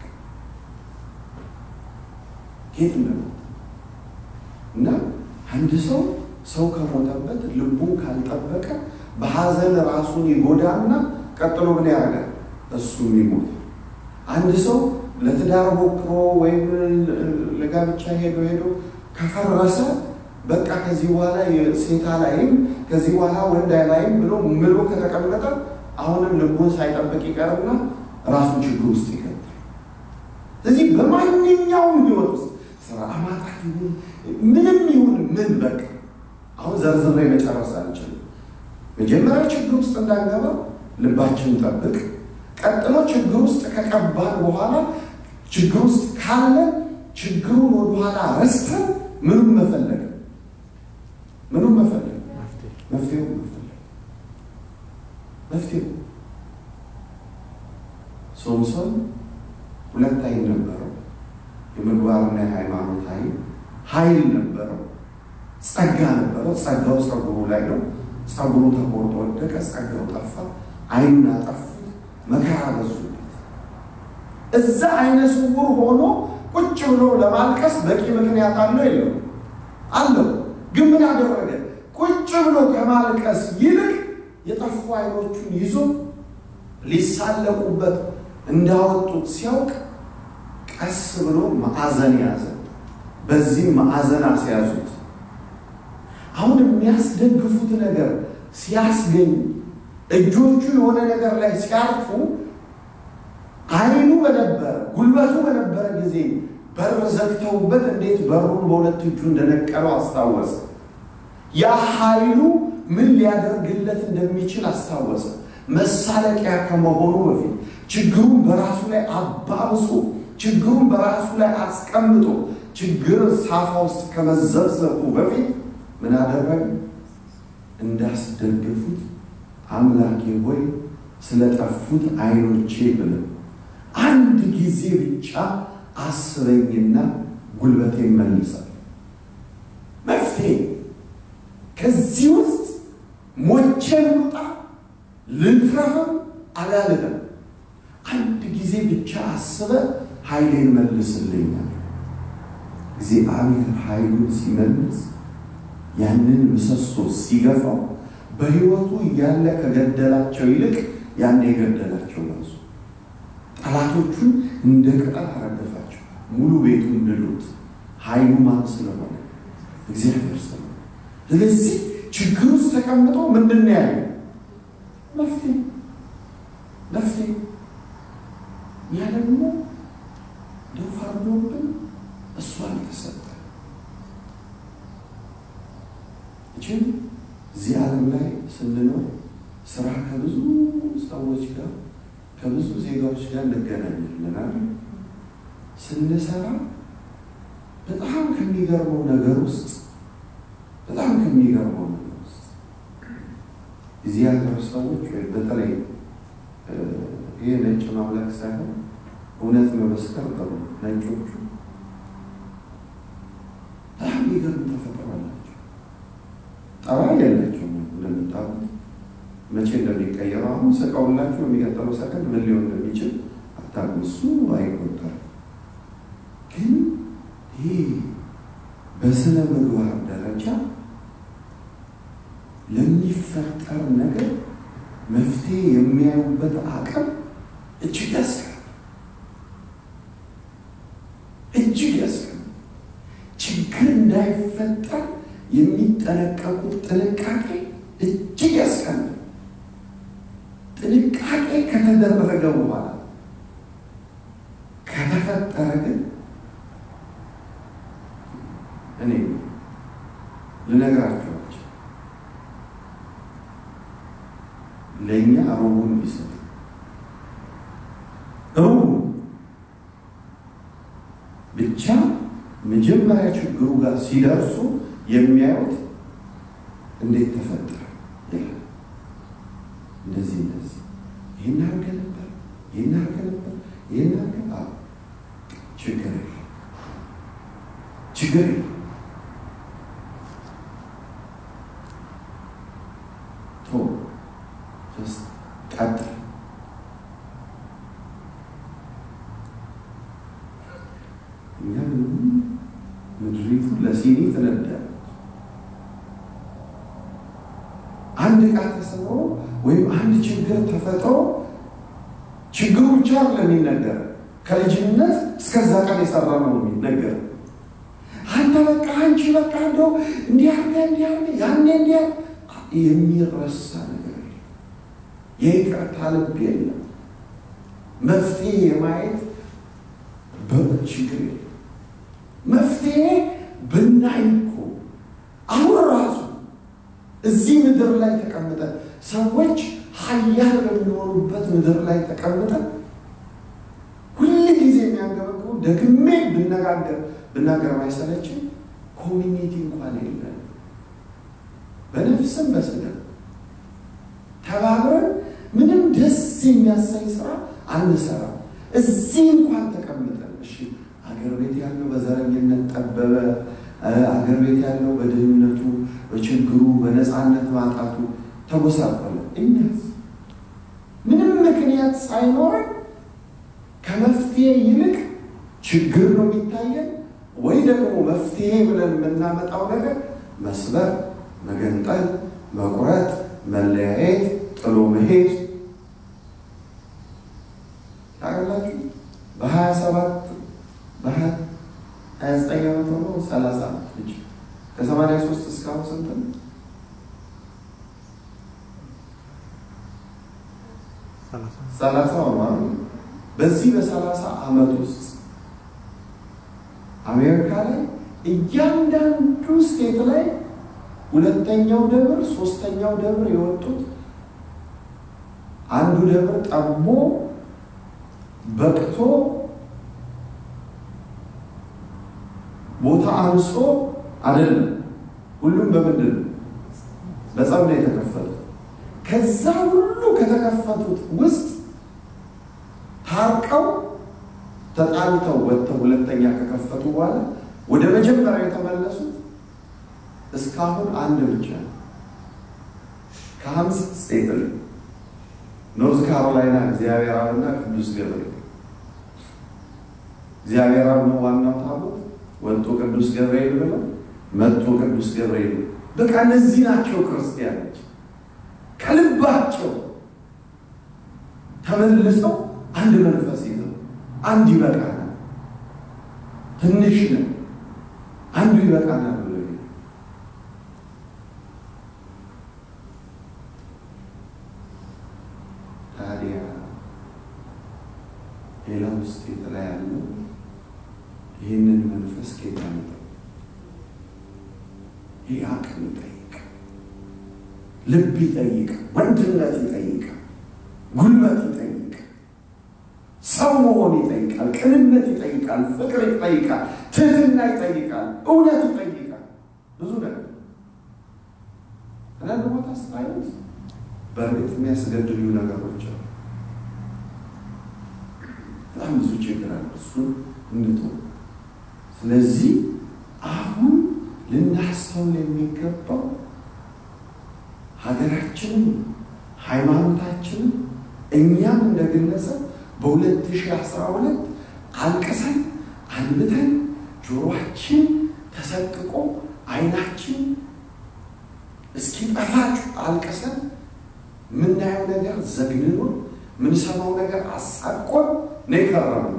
ኬት እንደመጣ እና አንድ ሰው ሰው ከሞተበት ልቡን ካልጠበቀ በሐዘን ራሱን ይጎዳና ቀጥሎ ምን ያደርጋል? እሱም ይሞታል። አንድ ሰው ለትዳር ሞክሮ ወይም ለጋብቻ ሄዶ ሄዶ ከፈረሰ በቃ ከዚህ በኋላ ሴት ላይም ከዚህ በኋላ ወንድ ላይም ብሎ ምሎ ከተቀመጠ አሁንም ልቡን ሳይጠብቅ ይቀርና ራሱን ችግር ውስጥ ይገባል። ስለዚህ በማንኛውም ህይወት ውስጥ ስራ ማጣት ይሁን ምንም ይሁን ምን በቃ አሁን ዘርዝሬ መጨረስ አልችልም። መጀመሪያ ችግር ውስጥ እንዳንገባ ልባችን ጠብቅ። ቀጥሎ ችግር ውስጥ ከቀባን በኋላ ችግር ውስጥ ካለ ችግሩን ወደኋላ ረስተን ምኑን መፈለግ ምኑን መፈለግ መፍትሄው መፈለግ መፍትሄው ሶምሶን ሁለት አይን ነበረው። የምግባርና የሃይማኖት ኃይል ኃይል ነበረው። ጸጋ ነበረው። ጸጋው ጸጉሩ ላይ ነው። ጸጉሩ ተቆርጦ ወደቀ። ጸጋው ጠፋ። አይኑን አጠፉት። መከራ በዙበት። እዛ አይነ ስውር ሆኖ ቁጭ ብሎ ለማልቀስ በቂ ምክንያት አለው የለው? አለው። ግን ምን አደረገ? ቁጭ ብሎ ከማልቀስ ይልቅ የጠፉ አይኖቹን ይዞ ሊሳለቁበት እንዳወጡት ሲያውቅ ቀስ ብሎ ማዕዘን ያዘ። በዚህ ማዕዘን አስያዙት። አሁን የሚያስደግፉት ነገር ሲያስገኝ እጆቹ የሆነ ነገር ላይ ሲያርፉ አይኑ በነበረ ጉልበቱ በነበረ ጊዜ በር ዘግተውበት እንዴት በሩን በሁለት እጁ እንደነቀለው አስታወሰ። ያ ኃይሉ ምን ሊያደርግለት እንደሚችል አስታወሰ። መሳለቂያ ከመሆኑ በፊት ችግሩን በራሱ ላይ አባብሶ ችግሩን በራሱ ላይ አስቀምጦ ችግር ሳፋ ውስጥ ከመዘብዘቡ በፊት ምን አደረገ? እንዳስደግፉት አምላኬ ሆይ ስለጠፉት አይኖቼ ብለ አንድ ጊዜ ብቻ አስበኝና ጉልበቴ መልሳል። መፍትሄ ከዚህ ውስጥ ሞቼ ልውጣ ልትረፍም አላልንም። አንድ ጊዜ ብቻ አስበ ኃይሌን መልስልኛል። እግዚአብሔር ኃይሉን ሲመልስ ያንን ምሰሶ ሲገፋው በሕይወቱ እያለ ከገደላቸው ይልቅ ያን የገደላቸው በዙ። ጠላቶቹን እንደ ቅጠል አረገፋቸው። ሙሉ ቤቱን ድሉት። ኃይሉ ማን ስለሆነ? እግዚአብሔር ስለሆነ። ስለዚህ ችግር ውስጥ ተቀምጦ ምንድን ነው ያለው? መፍትሄ መፍትሄ። ያ ደግሞ እንደው ፈርዶብን እሱ አልተሰጠ እችም እዚህ ዓለም ላይ ስንኖር ስራ ከብዙ ሰዎች ጋር ከብዙ ዜጋዎች ጋር እንገናኛለን። ስንሰራ በጣም ከሚገርመው ነገር ውስጥ በጣም ከሚገርመው ነገር ውስጥ እዚህ ሀገር ሰዎች ወይ በተለይ ይህ ነጭ ማምለክ ሳይሆን እውነት መመስከር ጥሩ ነጮቹ በጣም የሚገርም ተፈጥሮ አላቸው። ጠባይ የላቸውም እንደምታውቁት መቼ እንደሚቀየሩ አሁን ስቀውላችሁ የሚቀጥለው ሰከንድ ምን ሊሆን እንደሚችል አታውቁም። እሱ አይቆጠርም። ግን ይህ በስነ ምግባር ደረጃ ለሚፈጠር ነገር መፍትሄ የሚያዩበት አቅም እጅግ ያስቀ እጅግ ያስቀ ችግር እንዳይፈጠር የሚጠነቀቁት ጥንቃቄ እጅግ ያስቀምጥ። ጥንቃቄ ከተደረገ በኋላ ከተፈጠረ ግን እኔ ልነግራችኋቸው ለእኛ ሮቡን ቢሰጥ ሮቡ ብቻ መጀመሪያ ችግሩ ጋር ሲደርሱ የሚያዩት እንዴት ተፈጠረ ይላል። እንደዚህ እንደዚህ ይህን አድርገ ነበር፣ ይህን አድርገ ነበር፣ ይህን አድርገ ችግር የለም ችግር የለም ቶ ቀጥል እኛ ምድሪቱ ለሲኒ ትነዳለች። አንድ ዕቃ ተሰብሮ ወይም አንድ ችግር ተፈጥሮ ችግሩ ብቻ ለሚነገር ከልጅነት እስከዛ ቀን የሰራ ነው የሚነገር። አንተ በቃ አንቺ በቃ እንደው እንዲያርገ እንዲያርገ ያኔ እንዲያ የሚረሳ ነገር የለም። የይቅርታ ልብ የለም። መፍትሄ የማየት ችግር የለም። መፍትሄ ብናይ እኮ አሁን ራሱ እዚህ ምድር ላይ ተቀምጠን ሰዎች ሀያል በሚሆኑበት ምድር ላይ ተቀምጠን ሁል ጊዜ የሚያንገበግቡ ደግሜ ብነጋገር ብናገር አይሰለችም። ኮሚኒቲ እንኳን የለን። በነፍስም በስጋ ተባብረን ምንም ደስ የሚያሰኝ ስራ አንሰራም። እዚህ እንኳን ተቀምጠን እሺ አገር ቤት ያለው በዘረኝነት ጠበበ፣ አገር ቤት ያለው በድህነቱ፣ በችግሩ፣ በነፃነት ማጣቱ ተጎሳቆለ። እኛስ ምንም ምክንያት ሳይኖረን ከመፍትሄ ይልቅ ችግር ነው የሚታየን፣ ወይ ደግሞ መፍትሄ ብለን የምናመጣው ነገር መስበር፣ መገንጠል፣ መቁረጥ፣ መለያየት፣ ጥሎ መሄድ ታውቃላችሁ። በሀያ ሰባት በሀያ ዘጠኝ ዓመት ሆኖ ሰላሳ ዓመት ልጅ ከሰማንያ ሶስት እስካሁን ስንት ነው? ሰላሳ ሆኗል። በዚህ በሰላሳ ዓመት ውስጥ አሜሪካ ላይ እያንዳንዱ ስቴት ላይ ሁለተኛው ደብር ሶስተኛው ደብር የወጡት አንዱ ደብር ጠቦ በቅቶ ቦታ አንሶ አይደለም። ሁሉም በምንድን በጸብ ነው የተከፈቱት። ከዛ ሁሉ ከተከፈቱት ውስጥ ታርቀው ተጣልተው ወጥተው ሁለተኛ ከከፈቱ በኋላ ወደ መጀመሪያ የተመለሱት እስካሁን አንድ ብቻ ነው። ከሀምሳ ስቴት ኖርዝ ካሮላይና እግዚአብሔራዊና ቅዱስ ገብርኤል እግዚአብሔራዊ ነው ዋናው ታቦት ወጥቶ ቅዱስ ገብርኤል ብለው መጥቶ ቅዱስ ገብርኤል በቃ እነዚህ ናቸው ክርስቲያኖች ከልባቸው ተመልሰው አንድ መንፈስ ይዘው አንድ ይበቃናል፣ ትንሽ ነው፣ አንዱ ይበቃናል ብሎ ታዲያ ሌላው ስቴት ላይ ያለው ይህንን መንፈስ ጌታ ነው። ይህ አቅም ይጠይቅ፣ ልብ ይጠይቅ፣ ወንድነት ይጠይቅ፣ ጉልበት ይጠይቅ፣ ሰው መሆን ይጠይቃል፣ ቅንነት ይጠይቃል፣ ፍቅር ይጠይቃል፣ ትህትና ይጠይቃል፣ እውነት ይጠይቃል። ብዙ ነገር አንዳንድ ቦታ ስታዩት በእርግጥ የሚያስገድሉ ነገሮች አሉ። በጣም ብዙ ችግር አለ። እሱን እንቶ ስለዚህ አሁን ልናስተውል የሚገባው ሀገራችንን፣ ሃይማኖታችንን እኛም እንደ ግለሰብ በ2012 አልቅሰን አንብተን ጆሮአችን ተሰቅቆ አይናችን እስኪጠፋ አልቅሰን የምናየው ነገር ዘግንኖ የምንሰማው ነገር አሳቆን ነው የከረመው።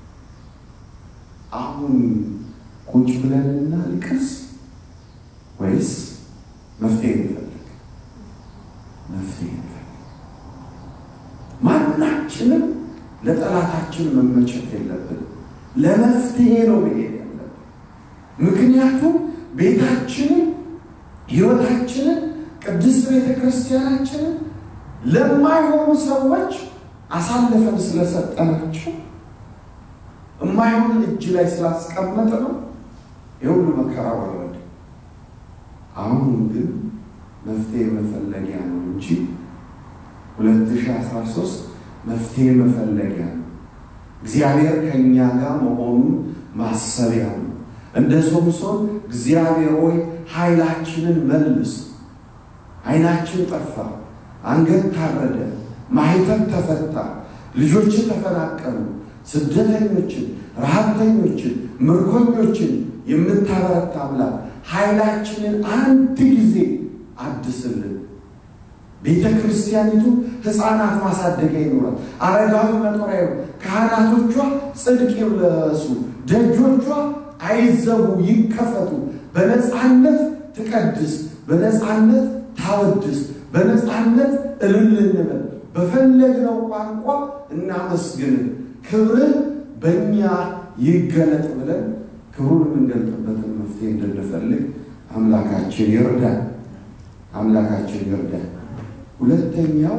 አሁን ቁጭ ብለን እናልቅስ ወይስ መፍትሄ እንፈልግ? መፍትሄ እንፈልግ። ማናችንም ለጠላታችን መመቸት የለብንም። ለመፍትሄ ነው መሄድ ያለብን። ምክንያቱም ቤታችንን፣ ሕይወታችንን፣ ቅድስት ቤተ ክርስቲያናችንን ለማይሆኑ ሰዎች አሳልፈን ስለሰጠናቸው የማይሆን እጅ ላይ ስላስቀመጥ ነው የሁሉ መከራ ወረደ። አሁን ግን መፍትሄ መፈለጊያ ነው እንጂ 2013 መፍትሄ መፈለጊያ ነው። እግዚአብሔር ከእኛ ጋር መሆኑን ማሰቢያ ነው። እንደ ሶምሶን እግዚአብሔር ሆይ ኃይላችንን መልስ። ዓይናችን ጠፋ፣ አንገት ታረደ፣ ማህተም ተፈታ፣ ልጆች ተፈናቀሉ፣ ስደተኞችን፣ ረሃብተኞችን፣ ምርኮኞችን የምታበረታ አምላክ ኃይላችንን አንድ ጊዜ አድስልን። ቤተ ክርስቲያኒቱ ሕፃናት ማሳደጊያ ይኖራል። አረጋዊ መጦሪያ ካህናቶቿ ጽድቅ ይለሱ፣ ደጆቿ አይዘጉ ይከፈቱ። በነፃነት ትቀድስ፣ በነፃነት ታወድስ፣ በነፃነት እልል እንበል። በፈለግነው ቋንቋ እናመስግን፣ ክብርህ በእኛ ይገለጥ ብለን ክብሩን የምንገልጥበትን መፍትሄ እንድንፈልግ አምላካችን ይርዳን። አምላካችን ይርዳን። ሁለተኛው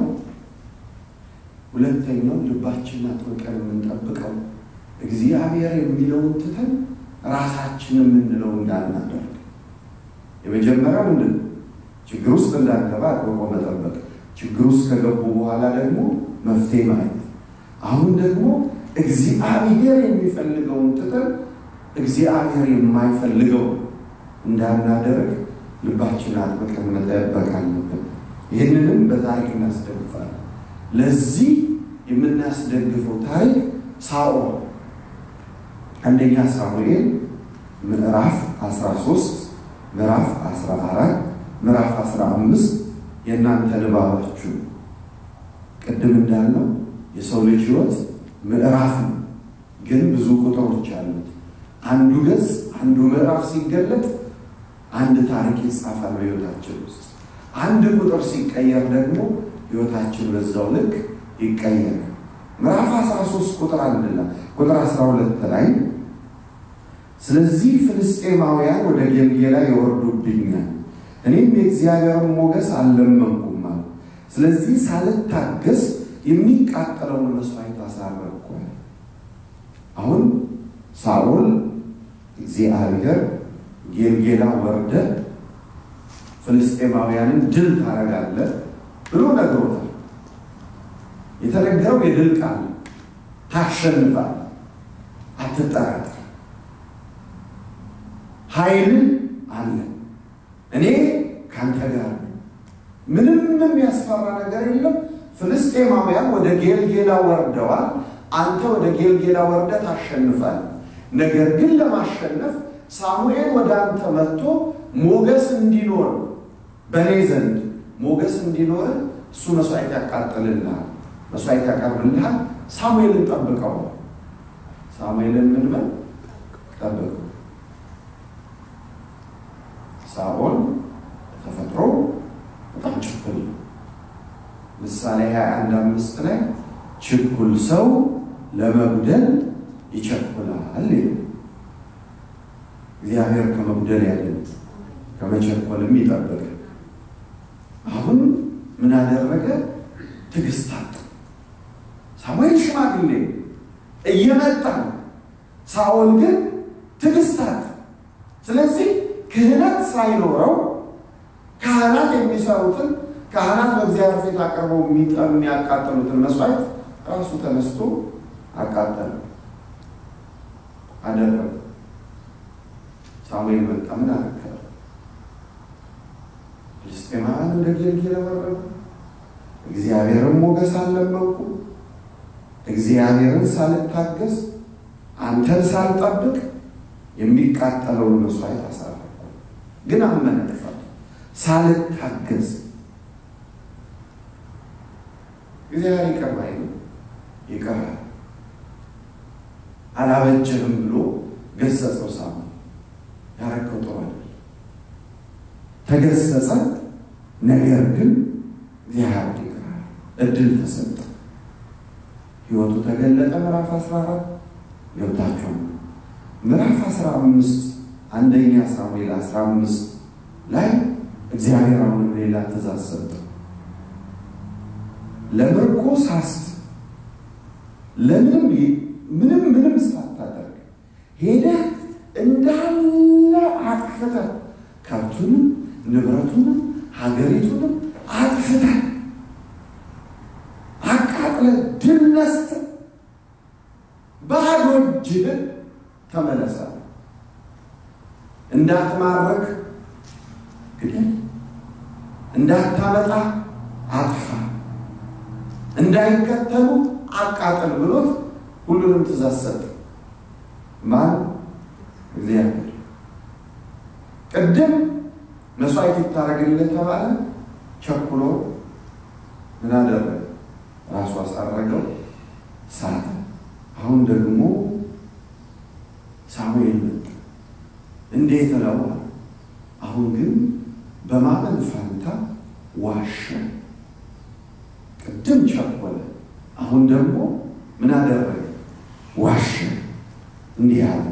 ሁለተኛው ልባችን አጥብቀን የምንጠብቀው እግዚአብሔር የሚለውን ትተን ራሳችን የምንለው እንዳናደርግ። የመጀመሪያው ምንድን ነው? ችግር ውስጥ እንዳንገባ አጥብቆ መጠበቅ። ችግር ውስጥ ከገቡ በኋላ ደግሞ መፍትሄ ማየት። አሁን ደግሞ እግዚአብሔር የሚፈልገውን ትተን እግዚአብሔር የማይፈልገው እንዳናደርግ ልባችን አጥብቀን መጠበቅ አለብን። ይህንንም በታሪክ እናስደግፋለን። ለዚህ የምናስደግፈው ታሪክ ሳኦል አንደኛ ሳሙኤል ምዕራፍ 13 ምዕራፍ 14 ምዕራፍ 15 የእናንተ ንባባችሁ ቅድም እንዳለው የሰው ልጅ ሕይወት ምዕራፍ ነው፣ ግን ብዙ ቁጥሮች አሉት። አንዱ ገጽ አንዱ ምዕራፍ ሲገለጥ አንድ ታሪክ ይጻፋል በሕይወታችን ውስጥ። አንድ ቁጥር ሲቀየር ደግሞ ሕይወታችን በዛው ልክ ይቀየራል። ምዕራፍ 13 ቁጥር አንድ ላይ ቁጥር 12 ላይ ስለዚህ ፍልስጤማውያን ወደ ጌልጌላ ይወርዱብኛል፣ እኔም የእግዚአብሔርን ሞገስ አልለመንኩም አለ። ስለዚህ ሳልታገስ የሚቃጠለውን መስዋዕት አሳረግኳል። አሁን ሳኦል እግዚአብሔር ጌልጌላ ወርደ ፍልስጤማውያንን ድል ታደርጋለህ ብሎ ነግሮታል። የተነገረው የድል ቃል ታሸንፋል፣ አትጠራጠር፣ ኃይል አለ፣ እኔ ከአንተ ጋር ነው፣ ምንም የሚያስፈራ ነገር የለም። ፍልስጤማውያን ወደ ጌልጌላ ወርደዋል። አንተ ወደ ጌልጌላ ወርደ ታሸንፋል። ነገር ግን ለማሸነፍ ሳሙኤል ወደ አንተ መጥቶ ሞገስ እንዲኖር በእኔ ዘንድ ሞገስ እንዲኖር እሱ መስዋዕት ያቃጥልልሃል፣ መስዋዕት ያቀርብልሃል። ሳሙኤልን ጠብቀው። ሳሙኤልን ምን በል ጠብቀው። ሳኦል ተፈጥሮ በጣም ችኩል ነው። ምሳሌ 21 አምስት ላይ ችኩል ሰው ለመጉደል ይቸኩላል። እግዚአብሔር ከመጉደል ያለን ከመቸኮልም ይጠብቅ። አሁን ምን አደረገ? ትዕግስት አጣ። ሳሙኤል ሽማግሌ እየመጣ ነው። ሳኦል ግን ትዕግስት አጣ። ስለዚህ ክህነት ሳይኖረው ካህናት የሚሰሩትን ካህናት በእግዚአብሔር ፊት አቅርበው የሚያቃጥሉትን መስዋዕት ራሱ ተነስቶ አቃጠለ አደረገ። ሳሙኤል መጣ። ምን አረከረ? ፍልስጤማውያን ወደ ጌልጌላ ወረዱ። እግዚአብሔርን ሞገስ አልለመንኩ፣ እግዚአብሔርን ሳልታገስ፣ አንተን ሳልጠብቅ የሚቃጠለውን መስዋዕት አሳረኩ። ግን አመነ ጥፋቱ ሳልታገስ እግዚአብሔር ይቅር ባይ ነው። ይቀራል አላበጀህም ብሎ ገሰጸው። ሳሙኤል ያረከው ጥሩ አይደል። ተገሰጸ። ነገር ግን እግዚአብሔር ይቅራል። እድል ተሰጠ። ሕይወቱ ተገለጠ። ምዕራፍ 14 ገብታችኋል። ምዕራፍ 15 አንደኛ ሳሙኤል 15 ላይ እግዚአብሔር አሁንም ሌላ ትእዛዝ ሰጠ። ለምርኮ ሳስት ለምንም ምንም ምንም ሳታደርግ ሄደህ እንዳለ አጥፍተህ ከብቱንም ንብረቱንም ሀገሪቱንም አጥፍተህ አቃጥለህ ድል ነስተህ ባዶ እጅህን ተመለሳለህ። እንዳትማረክ ግደል፣ እንዳታመጣ አጥፋ፣ እንዳይከተሉ አቃጥል ብሎት ሁሉንም ትእዛዝ ሰጠ። ማን? እግዚአብሔር። ቅድም መስዋዕት ይታረግልህ ተባለ። ቸኩሎ ምን አደረገ? ራሱ አሳረገው፣ ሳተ። አሁን ደግሞ ሳሙኤል መጣ። እንዴት ነው? አሁን ግን በማመን ፋንታ ዋሸ። ቅድም ቸኮለ፣ አሁን ደግሞ ምን አደረገ? ዋሸ። እንዲህ አለ፣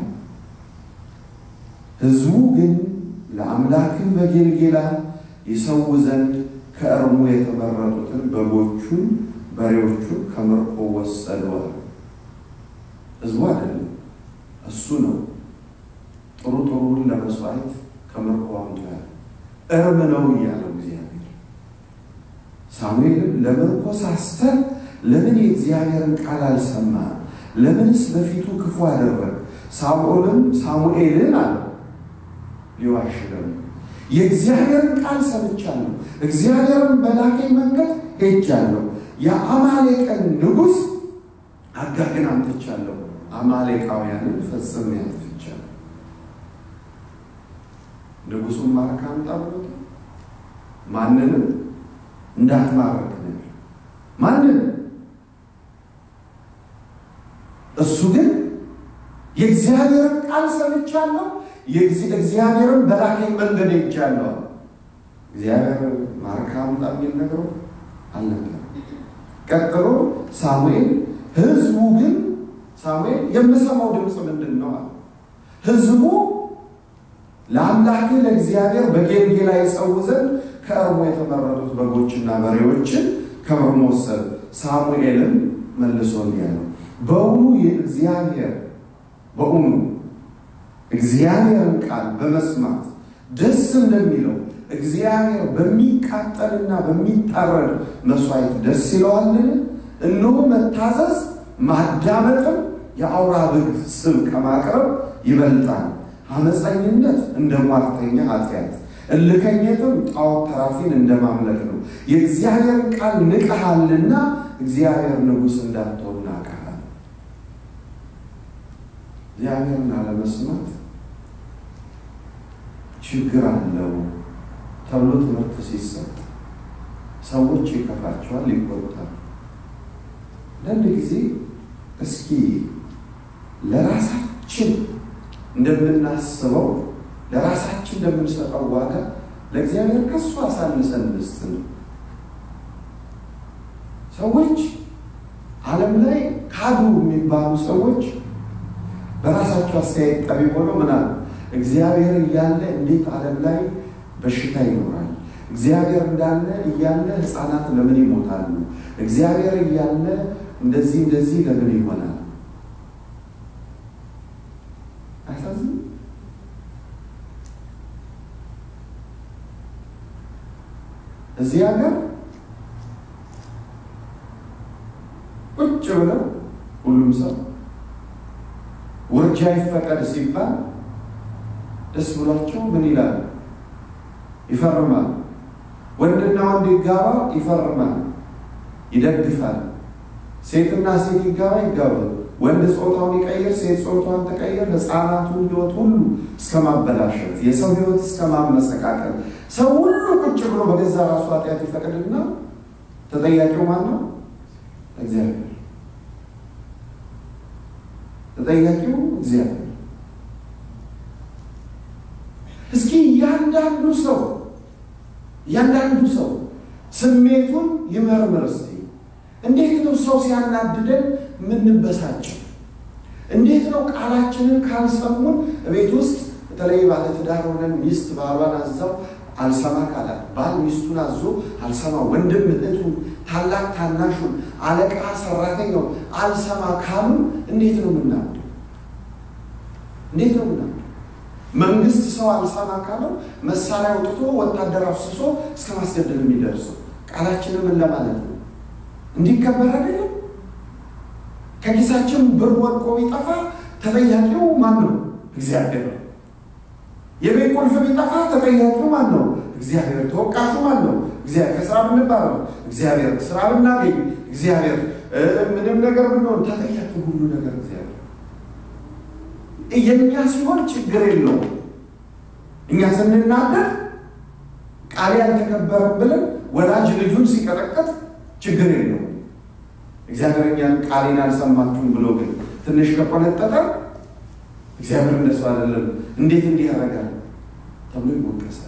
ሕዝቡ ግን ለአምላክህ በጌልጌላ ይሰዉ ዘንድ ከእርሙ የተመረጡትን በጎቹን፣ በሬዎቹን ከምርኮ ወሰደዋል። ሕዝቡ አይደለም እሱ ነው። ጥሩ ጥሩውን ለመስዋዕት ከምርኮ አምጥቷል። እርም ነው እያለው እግዚአብሔር። ሳሙኤልም ለምርኮ ሳስተህ ለምን የእግዚአብሔርን ቃል አልሰማ? ለምንስ በፊቱ ክፉ አደረግ? ሳኦልም ሳሙኤልን አለው ሊዋሽ ደግሞ የእግዚአብሔርን ቃል ሰምቻለሁ፣ እግዚአብሔርን በላከኝ መንገድ ሄጃለሁ። የአማሌቅን ንጉሥ አጋግን አምጥቻለሁ፣ አማሌቃውያንን ፈጽሜ አጥፍቻለሁ። ንጉሱን ማረክ አምጣ ብሎት ማንንም እንዳትማርክ ነው ማንንም እሱ ግን የእግዚአብሔርን ቃል ሰምቻለሁ፣ እግዚአብሔርን በላከኝ መንገድ ሄጃለሁ። እግዚአብሔር ማርካ አምጣ የሚል ነገሩ አልነበረም። ቀጥሎ ሳሙኤል ህዝቡ ግን ሳሙኤል የምሰማው ድምፅ ምንድን ነው አለ። ህዝቡ ለአምላክ ለእግዚአብሔር በጌልጌላ ይጸው ዘንድ ከእርሞ የተመረጡት በጎችና በሬዎችን ከምርሞ ወሰዱ። ሳሙኤልም መልሶ እንዲህ አለው በእውኑ የእግዚአብሔር በእውኑ እግዚአብሔርን ቃል በመስማት ደስ እንደሚለው እግዚአብሔር በሚቃጠልና በሚታረድ መስዋዕት ደስ ይለዋልን? እነሆ መታዘዝ ማዳመጥም የአውራ በግ ስብ ከማቅረብ ይበልጣል። አመፀኝነት እንደ ሟርተኛ ኃጢአት፣ እልከኝነትም ጣዖት ተራፊን እንደማምለክ ነው። የእግዚአብሔርን ቃል ንቀሃልና እግዚአብሔር ንጉሥ እንዳትሆን ናቀሃል። እግዚአብሔርን አለመስማት ችግር አለው ተብሎ ትምህርት ሲሰጥ ሰዎች ይከፋቸዋል፣ ይቆጣል። አንዳንድ ጊዜ እስኪ ለራሳችን እንደምናስበው ለራሳችን እንደምንሰጠው ዋጋ ለእግዚአብሔር ከሱ አሳንሰን እንስጥ ነው። ሰዎች ዓለም ላይ ካዱ የሚባሉ ሰዎች በራሳቸው አስተያየት ጠቢብ ሆነው ምናል እግዚአብሔር እያለ እንዴት ዓለም ላይ በሽታ ይኖራል? እግዚአብሔር እንዳለ እያለ ሕፃናት ለምን ይሞታሉ? እግዚአብሔር እያለ እንደዚህ እንደዚህ ለምን ይሆናል? አሳዝን እዚህ ሀገር ቁጭ ብለው ሁሉም ሰው ውርጃ ይፈቀድ ሲባል ደስ ብሏቸው ምን ይላል? ይፈርማል። ወንድና ወንድ ይጋባ ይፈርማል፣ ይደግፋል። ሴትና ሴት ይጋባ ይጋባል። ወንድ ጾታውን ይቀይር፣ ሴት ጾታውን ተቀይር፣ ህፃናቱን ህይወት ሁሉ እስከ ማበላሸት፣ የሰው ህይወት እስከ ማመሰቃቀል፣ ሰው ሁሉ ቁጭ ብሎ በገዛ ራሱ ኃጢአት ይፈቅድና ተጠያቂው ማን ነው? እግዚአብሔር። ተጠያቂው እግዚአብሔር። እስኪ እያንዳንዱ ሰው እያንዳንዱ ሰው ስሜቱን ይመርምር እስቲ። እንዴት ነው ሰው ሲያናድደን የምንበሳጭው? እንዴት ነው ቃላችንን ካልሰሙን ቤት ውስጥ በተለይ ባለትዳር ሆነን ሚስት ባሏን አዛው አልሰማ ካላት፣ ባል ሚስቱን አዞ አልሰማ፣ ወንድም እህቱን፣ ታላቅ ታናሹን፣ አለቃ ሰራተኛው አልሰማ ካሉ እንዴት ነው የምናምደው? እንዴት ነው ምናምደው? መንግስት ሰው አልሰማ ካለው መሳሪያ አውጥቶ ወታደር አፍስሶ እስከ ማስገደል የሚደርሰው ቃላችንን ምን ለማለት ነው? እንዲከበር አይደለም። ከኪሳችን ብር ወድቆ ቢጠፋ ተጠያቂው ማን ነው? እግዚአብሔር ነው። የቤት ቁልፍ ቢጠፋ ተጠያቂው ማን ነው? እግዚአብሔር። ተወቃሹ ማን ነው? እግዚአብሔር። ከስራ ብንባረው እግዚአብሔር፣ ስራ ብናገኝ እግዚአብሔር፣ ምንም ነገር ብንሆን ተጠያቂ ሁሉ ነገር እግዚአብሔር። የእኛ ሲሆን ችግር የለውም። እኛ ስንናገር ቃል ያልተከበረም ብለን ወላጅ ልጁን ሲቀጠቀጥ ችግር የለውም። እግዚአብሔር እኛን ቃሌን አልሰማችሁም ብሎ ግን ትንሽ ከቆነጠጠ እግዚአብሔር እንደሱ አይደለም፣ እንዴት እንዲህ ያደርጋል ተብሎ ይወቀሳል።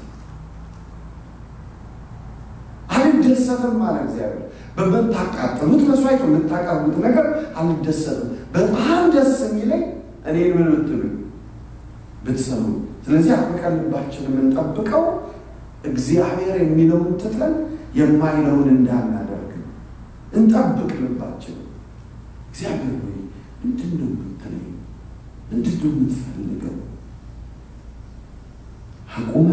አልደሰትም አለ እግዚአብሔር። በምታቃጥሉት መስዋዕት የምታቀርቡት ነገር አልደሰትም። በጣም ደስ የሚለኝ እኔን ምን ብትሉ ብትሰሙ። ስለዚህ አጥብቀን ልባችን የምንጠብቀው እግዚአብሔር የሚለውን ትተን የማይለውን እንዳናደርግ እንጠብቅ ልባችን። እግዚአብሔር ሆይ ምንድን ነው የምትለኝ? ምንድን ነው የምትፈልገው? አቁመ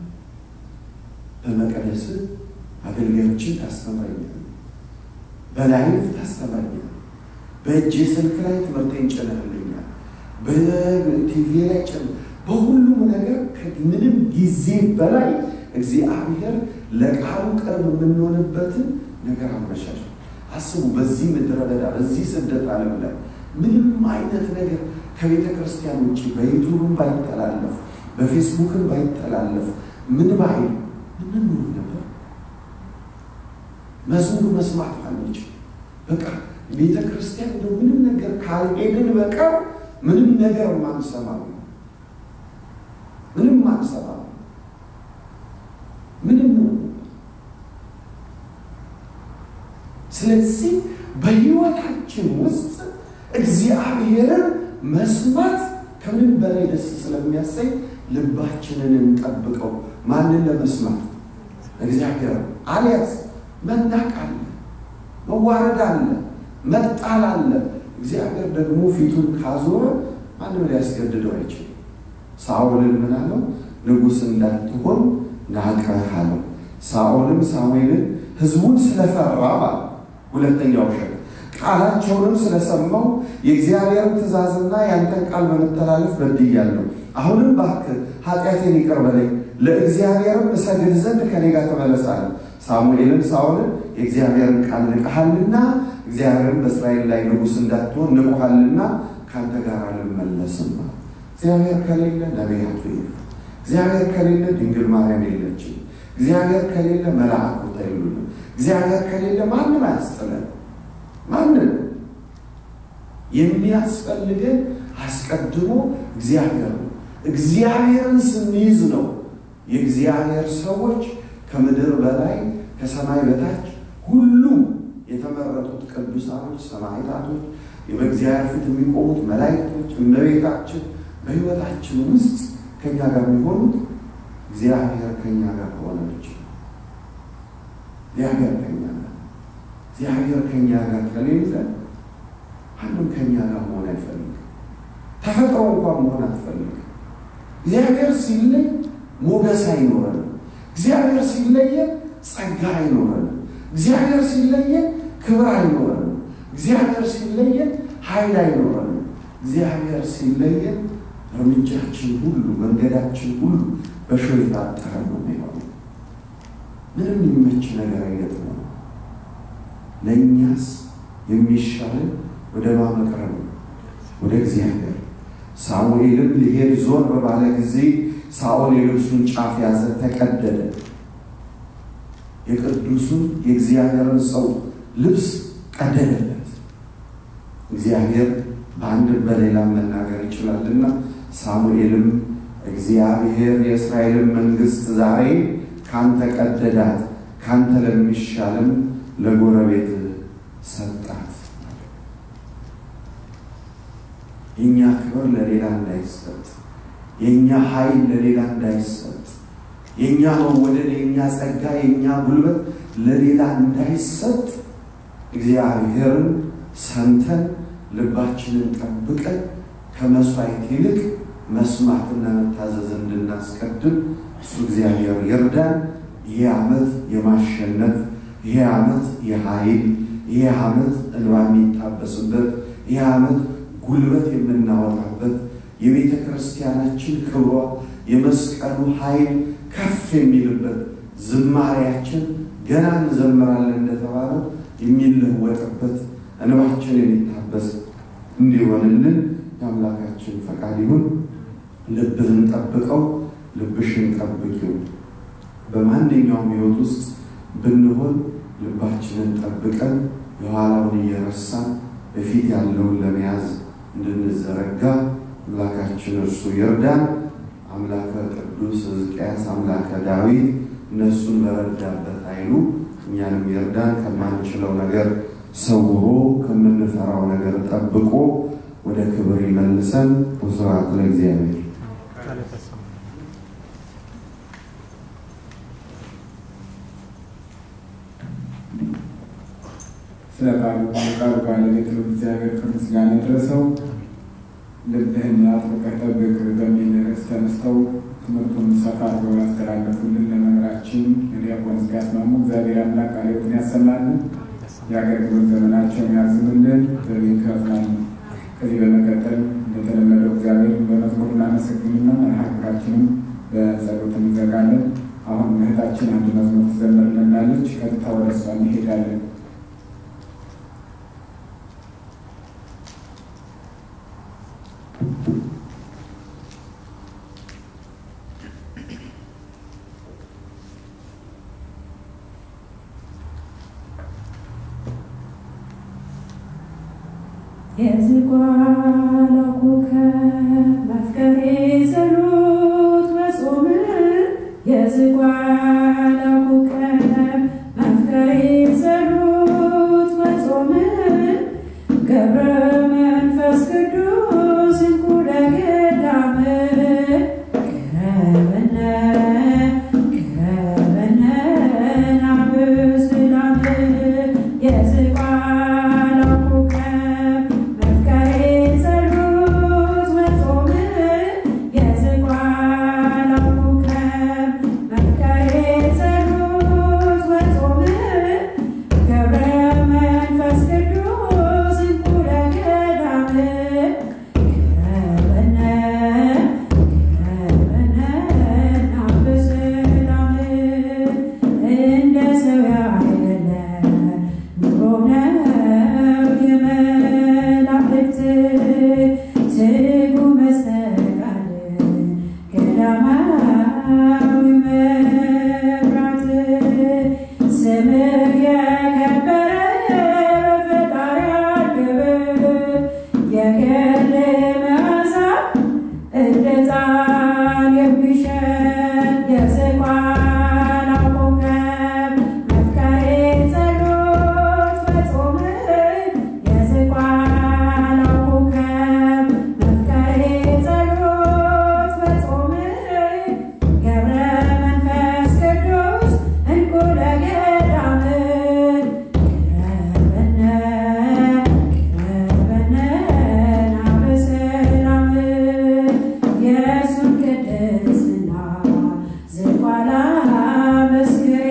በመቀደስ አገልጋዮችን ታስተምረኛል፣ በላይፍ ታስተምረኛል፣ በእጄ ስልክ ላይ ትምህርቴን ጭነህልኛል፣ በቲቪ ላይ ጭነ በሁሉም ነገር ከምንም ጊዜ በላይ እግዚአብሔር ለቃሉ ቅርብ የምንሆንበትን ነገር አመቻች። አስቡ። በዚህ ምድረ በዳ በዚህ ስደት ዓለም ላይ ምንም አይነት ነገር ከቤተ ክርስቲያን ውጭ በዩቱብም ባይተላለፍ በፌስቡክም ባይተላለፍ ምን ባይል ምን ኖር ነበር? መዝሙር መስማት አንችል። በቃ ቤተ ክርስቲያን እንደ ምንም ነገር ካልሄድን በቀር ምንም ነገር ማንሰማ ምንም ማንሰማ ምንም ስለዚህ በሕይወታችን ውስጥ እግዚአብሔርን መስማት ከምንም በላይ ደስ ስለሚያሰኝ ልባችንን እንጠብቀው። ማንን ለመስማት? እግዚአብሔር። አልያዝ መናቅ አለ፣ መዋረድ አለ፣ መጣል አለ። እግዚአብሔር ደግሞ ፊቱን ካዞረ ማንም ሊያስገድደው አይችልም። ሳኦልን ምን አለው? ንጉሥ እንዳትሆን ናቀህ አለው። ሳኦልም ሳሙኤልን ሕዝቡን ስለፈራ ማለት ሁለተኛው ውሸት ቃላቸውንም ስለሰማው የእግዚአብሔርን ትእዛዝና ያንተን ቃል በመተላለፍ በድያለሁ። አሁንም እባክህ ኃጢአቴን ይቅር በለኝ፣ ለእግዚአብሔርም እሰግድ ዘንድ ከኔ ጋር ተመለስ አለ። ሳሙኤልም ሳኦልን የእግዚአብሔርን ቃል ንቀሃልና እግዚአብሔርን በእስራኤል ላይ ንጉሥ እንዳትሆን ንቆሃልና ከአንተ ጋር አልመለስም። እግዚአብሔር ከሌለ ነቢያቱ የሉ። እግዚአብሔር ከሌለ ድንግል ማርያም የለችም። እግዚአብሔር ከሌለ መላእክት የሉንም። እግዚአብሔር ከሌለ ማንም አያስጥለን። ማንም የሚያስፈልገን አስቀድሞ እግዚአብሔር ነው። እግዚአብሔርን ስንይዝ ነው የእግዚአብሔር ሰዎች ከምድር በላይ ከሰማይ በታች ሁሉ የተመረጡት ቅዱሳኖች፣ ሰማዕታቶች፣ በእግዚአብሔር ፊት የሚቆሙት መላእክቶች፣ እመቤታችን በሕይወታችን ውስጥ ከኛ ጋር የሚሆኑት እግዚአብሔር ከኛ ጋር ከሆነ ብቻ እግዚአብሔር ከኛ ጋር እግዚአብሔር ከኛ ጋር ከሌለ አንዱም ከኛ ጋር መሆን አይፈልግም። ተፈጥሮ እንኳን መሆን አትፈልግም። እግዚአብሔር ሲለይ ሞገስ አይኖረንም። እግዚአብሔር ሲለየን ጸጋ አይኖረንም። እግዚአብሔር ሲለየን ክብር አይኖረንም። እግዚአብሔር ሲለየን ኃይል አይኖረንም። እግዚአብሔር ሲለየን እርምጃችን ሁሉ መንገዳችን ሁሉ በሾህ የታጠረ ነው የሚሆነው። ምንም የሚመች ነገር አይገጥመው። ለእኛስ የሚሻለን ወደ ማመቅረብ ነው፣ ወደ እግዚአብሔር። ሳሙኤልም ሊሄድ ዞር ባለ ጊዜ ሳኦል የልብሱን ጫፍ ያዘ፣ ተቀደደ። የቅዱሱን የእግዚአብሔርን ሰው ልብስ ቀደደለት። እግዚአብሔር በአንድ በሌላ መናገር ይችላልና ሳሙኤልም እግዚአብሔር የእስራኤልን መንግሥት ዛሬ ካንተ ቀደዳት፣ ካንተ ለሚሻልም ለጎረቤት ሰጣት። የእኛ ክብር ለሌላ እንዳይሰጥ፣ የእኛ ኃይል ለሌላ እንዳይሰጥ፣ የእኛ መወደድ፣ የእኛ ጸጋ፣ የእኛ ጉልበት ለሌላ እንዳይሰጥ እግዚአብሔርን ሰምተን ልባችንን ጠብቀን ከመስዋዕት ይልቅ መስማትና መታዘዝ እንድናስቀድም እሱ እግዚአብሔር ይርዳን። ይሄ ዓመት የማሸነፍ ይሄ ዓመት የኃይል ይሄ ዓመት እንባ የሚታበስበት ይሄ ዓመት ጉልበት የምናወጣበት የቤተ ክርስቲያናችን ክብሯ የመስቀሉ ኃይል ከፍ የሚልበት ዝማሬያችን ገና እንዘምራለን እንደተባለው የሚለወጥበት እንባችን የሚታበስ እንዲሆንልን የአምላካችን ፈቃድ ይሁን። ልብህን ጠብቀው፣ ልብሽን ጠብቂው። በማንኛውም ሕይወት ውስጥ ብንሆን ልባችንን ጠብቀን የኋላውን እየረሳን በፊት ያለውን ለመያዝ እንድንዘረጋ አምላካችን እርሱ ይርዳን። አምላከ ቅዱስ ሕዝቅያስ አምላከ ዳዊት እነሱን በረዳበት ኃይሉ እኛንም ይርዳን። ከማንችለው ነገር ሰውሮ ከምንፈራው ነገር ጠብቆ ወደ ክብር ይመልሰን። ወስብሐት ለእግዚአብሔር። ስለ ቃሉ ቃሉ ባለቤት እግዚአብሔር ከምስጋና ይድረሰው። ልብህን አጥብቀህ ጠብቅ በሚል ርዕስ ተነስተው ትምህርቱን ሰፋ አድርገው ያስተላለፉልን ለመምህራችን ዲያቆን ሕዝቅያስ ማሞ እግዚአብሔር አምላክ ቃለ ሕይወትን ያሰማልን፣ የአገልግሎት ዘመናቸውን ያርዝምልን፣ በቤት ይከፍላሉ። ከዚህ በመቀጠል እንደተለመደው እግዚአብሔር በመዝሙር እናመሰግንና መርሃ ግብራችንም በጸሎት እንዘጋለን። አሁን እህታችን አንድ መዝሙር ትዘምርልናለች። ቀጥታ ወደ እሷ እንሄዳለን። የዝቋላ ኮከብ መፍቀሬ ጸሎት በጾም የዝቋላ ኮከብ መፍቀሬ ጸሎት በጾም ገብረ መንፈስ ቅዱስ እንኩለ ገዳም ቅረበነ ቅረበነ ናብስላም የዝቋላ ኮከብ መፍቀሬ ጸሎት በጾም የዝቋላ ኮከብ መፍቀሬ ጸሎት በጾም ገብረ መንፈስ ቅዱስ እንኩለ ገዳም ቅረበነ ቅረበነ ናብስላም እንደ ሰው ያይደለ ኑሮ ነው የመላእክት ትጉ መስተቃል ገዳማዊ መብራት ስምህ የከበረ በፈጣሪ አንደበት የገል መዓዛ እንደ ጣን የሚሸት የዝቋላ ኮከብ መፍቀሬ ጸሎት በጾም የዝቋላ ኮከብ መፍቀሬ ጸሎት በጾም ገብረ መንፈስ ቅዱስ እንኩለ ገዳም ቅረበነ ቅረበነ ናበሰላም የእሱን ቅድስና ዝቋላ መስክሬ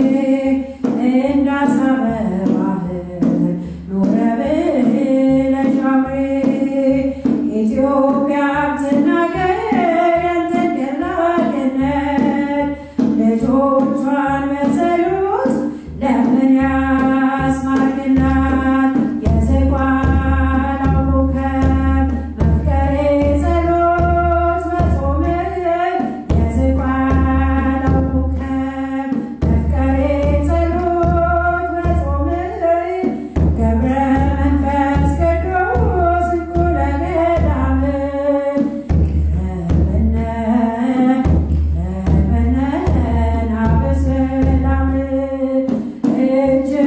እንዳሳበ ባህር ኖረ ብለሽ አብሬ ኢትዮጵያ ትናገር ያንተን ገላጭነት ልጆቿን በጸሎት ለምን ያስማርክላት የዝቋላ ኮከብ መፍቀሬ ጸሎት በጾም የዝቋላ ኮከብ መፍቀሬ ጸሎት በጾም ገብረ መንፈስ ቅዱስ እንኩለ ገዳም ቅረበነ ቅረበነ ናበሰላም እጅ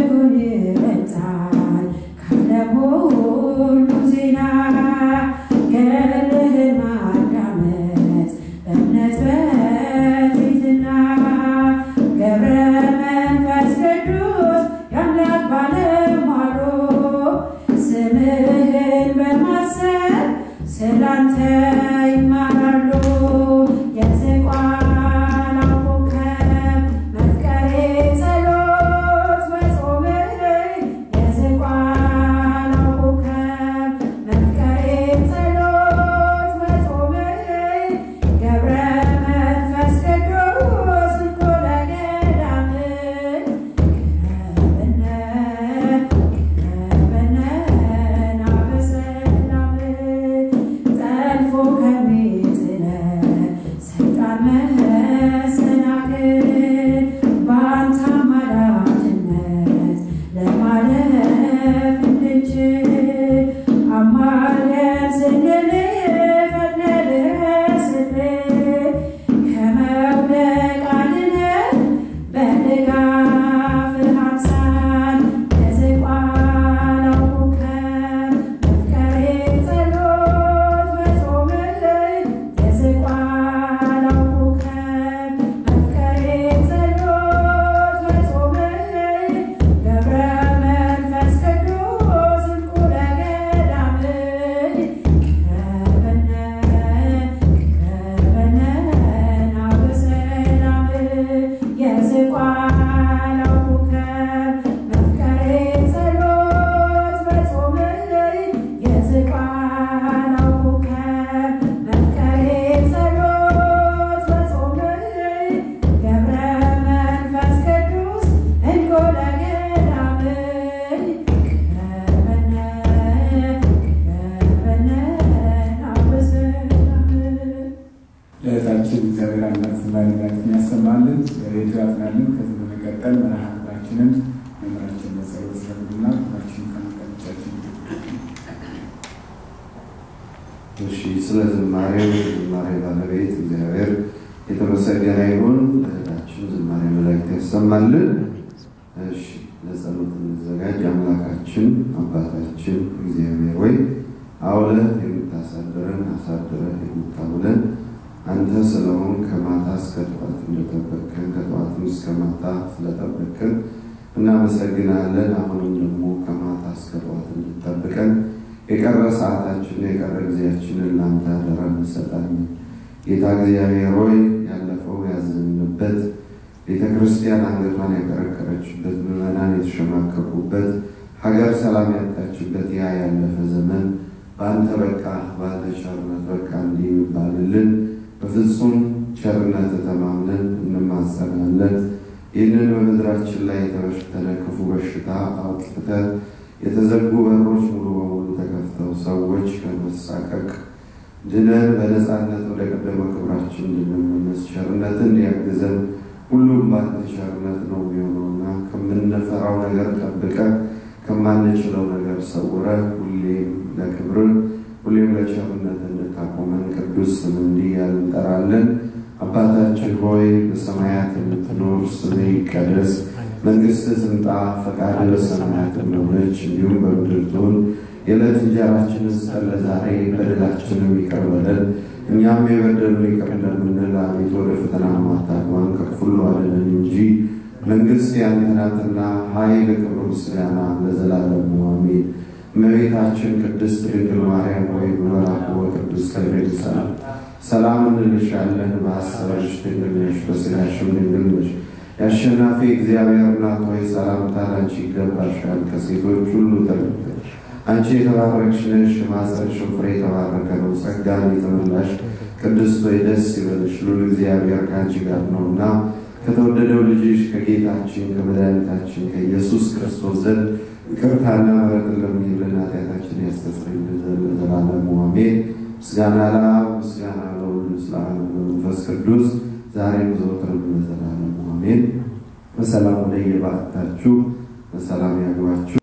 ስለ ዝማሬው ዝማሬ ባለቤት እግዚአብሔር የተመሰገነ ይሁን። እህታችን ዝማሬ መላእክት ያሰማልን። እሺ ለጸሎት እንዘጋጅ። አምላካችን አባታችን እግዚአብሔር ወይ አውለህ የምታሳድረን አሳድረህ የምታውለን አንተ ስለሆን ከማታ እስከ ጠዋት እንደጠበቅከን ከጠዋትም እስከ ማታ ስለጠበቅከን እናመሰግናለን። አሁንም ደግሞ ከማታ እስከ ጠዋት እንድጠብቀን የቀረ ሰዓታችንን የቀረ ጊዜያችንን ለአንተ አደራ እንሰጣለን። ጌታ እግዚአብሔር ሆይ ያለፈው ያዘንበት ቤተ ክርስቲያን አንገቷን ያቀረቀረችበት ምዕመናን የተሸማቀቁበት ሀገር ሰላም ያጣችበት ያ ያለፈ ዘመን በአንተ በቃ በአንተ ቸርነት በቃ እንዲህ የሚባልልን በፍጹም ቸርነት ተማምነን እንማጸናለን። ይህንን በምድራችን ላይ የተበሸተነ ክፉ በሽታ አውጥተህ የተዘጉ በሮች ሙሉ በሙሉ ተከፍተው ሰዎች ከመሳቀቅ ድነን በነፃነት ወደ ቀደመ ክብራችን እንድንመለስ ቸርነትን እንዲያግዘን ሁሉም በአንተ ቸርነት ነው የሚሆነውና ከምንፈራው ነገር ጠብቀ ከማንችለው ነገር ሰውረ ሁሌም ለክብር ሁሌም ለቸርነት እንድታቆመን ቅዱስ ስም እንዲህ ያል እንጠራለን። አባታችን ሆይ በሰማያት የምትኖር ስምህ ይቀደስ፣ መንግሥትህ ትምጣ፣ ፈቃድህ በሰማያት እንደሆነች እንዲሁም በምድር ትሁን። የዕለት እንጀራችንን ስጠን ዛሬ፣ በደላችንን ይቅር በለን እኛም የበደሉንን ይቅር እንደምንል፣ አቤቱ ወደ ፈተና አታግባን ከክፉ ሁሉ አድነን እንጂ መንግሥት ያንተ ናትና ኃይል፣ ክብር፣ ምስጋና ለዘላለሙ አሜን። እመቤታችን ቅድስት ድንግል ማርያም ሆይ በመልአኩ በቅዱስ ገብርኤል ሰላም ሰላም እንልሻለን። በሐሳብሽ ድንግል ነሽ፣ በሥጋሽም ድንግል ነሽ። የአሸናፊ እግዚአብሔር እናት ሆይ ሰላምታ ላንቺ ይገባሻል። ከሴቶች ሁሉ ተለይተሽ አንቺ የተባረክሽ ነሽ፣ የማኅፀንሽ ፍሬ የተባረከ ነው። ጸጋን የተመላሽ ቅድስት ሆይ ደስ ይበልሽ፣ ሉል እግዚአብሔር ከአንቺ ጋር ነውና ከተወደደው ልጅሽ ከጌታችን ከመድኃኒታችን ከኢየሱስ ክርስቶስ ዘንድ ይቅርታና ምሕረትን ለምኝልን ኃጢአታችን ያስተሰርይልን ዘንድ ለዘላለሙ አሜን። ምስጋና ለአብ ምስጋና ለወልድ ምስጋና ለመንፈስ ቅዱስ ዛሬም ዘወትርም ለዘላለሙ አሜን። በሰላም ወደ የባዕታችሁ በሰላም ያግባችሁ።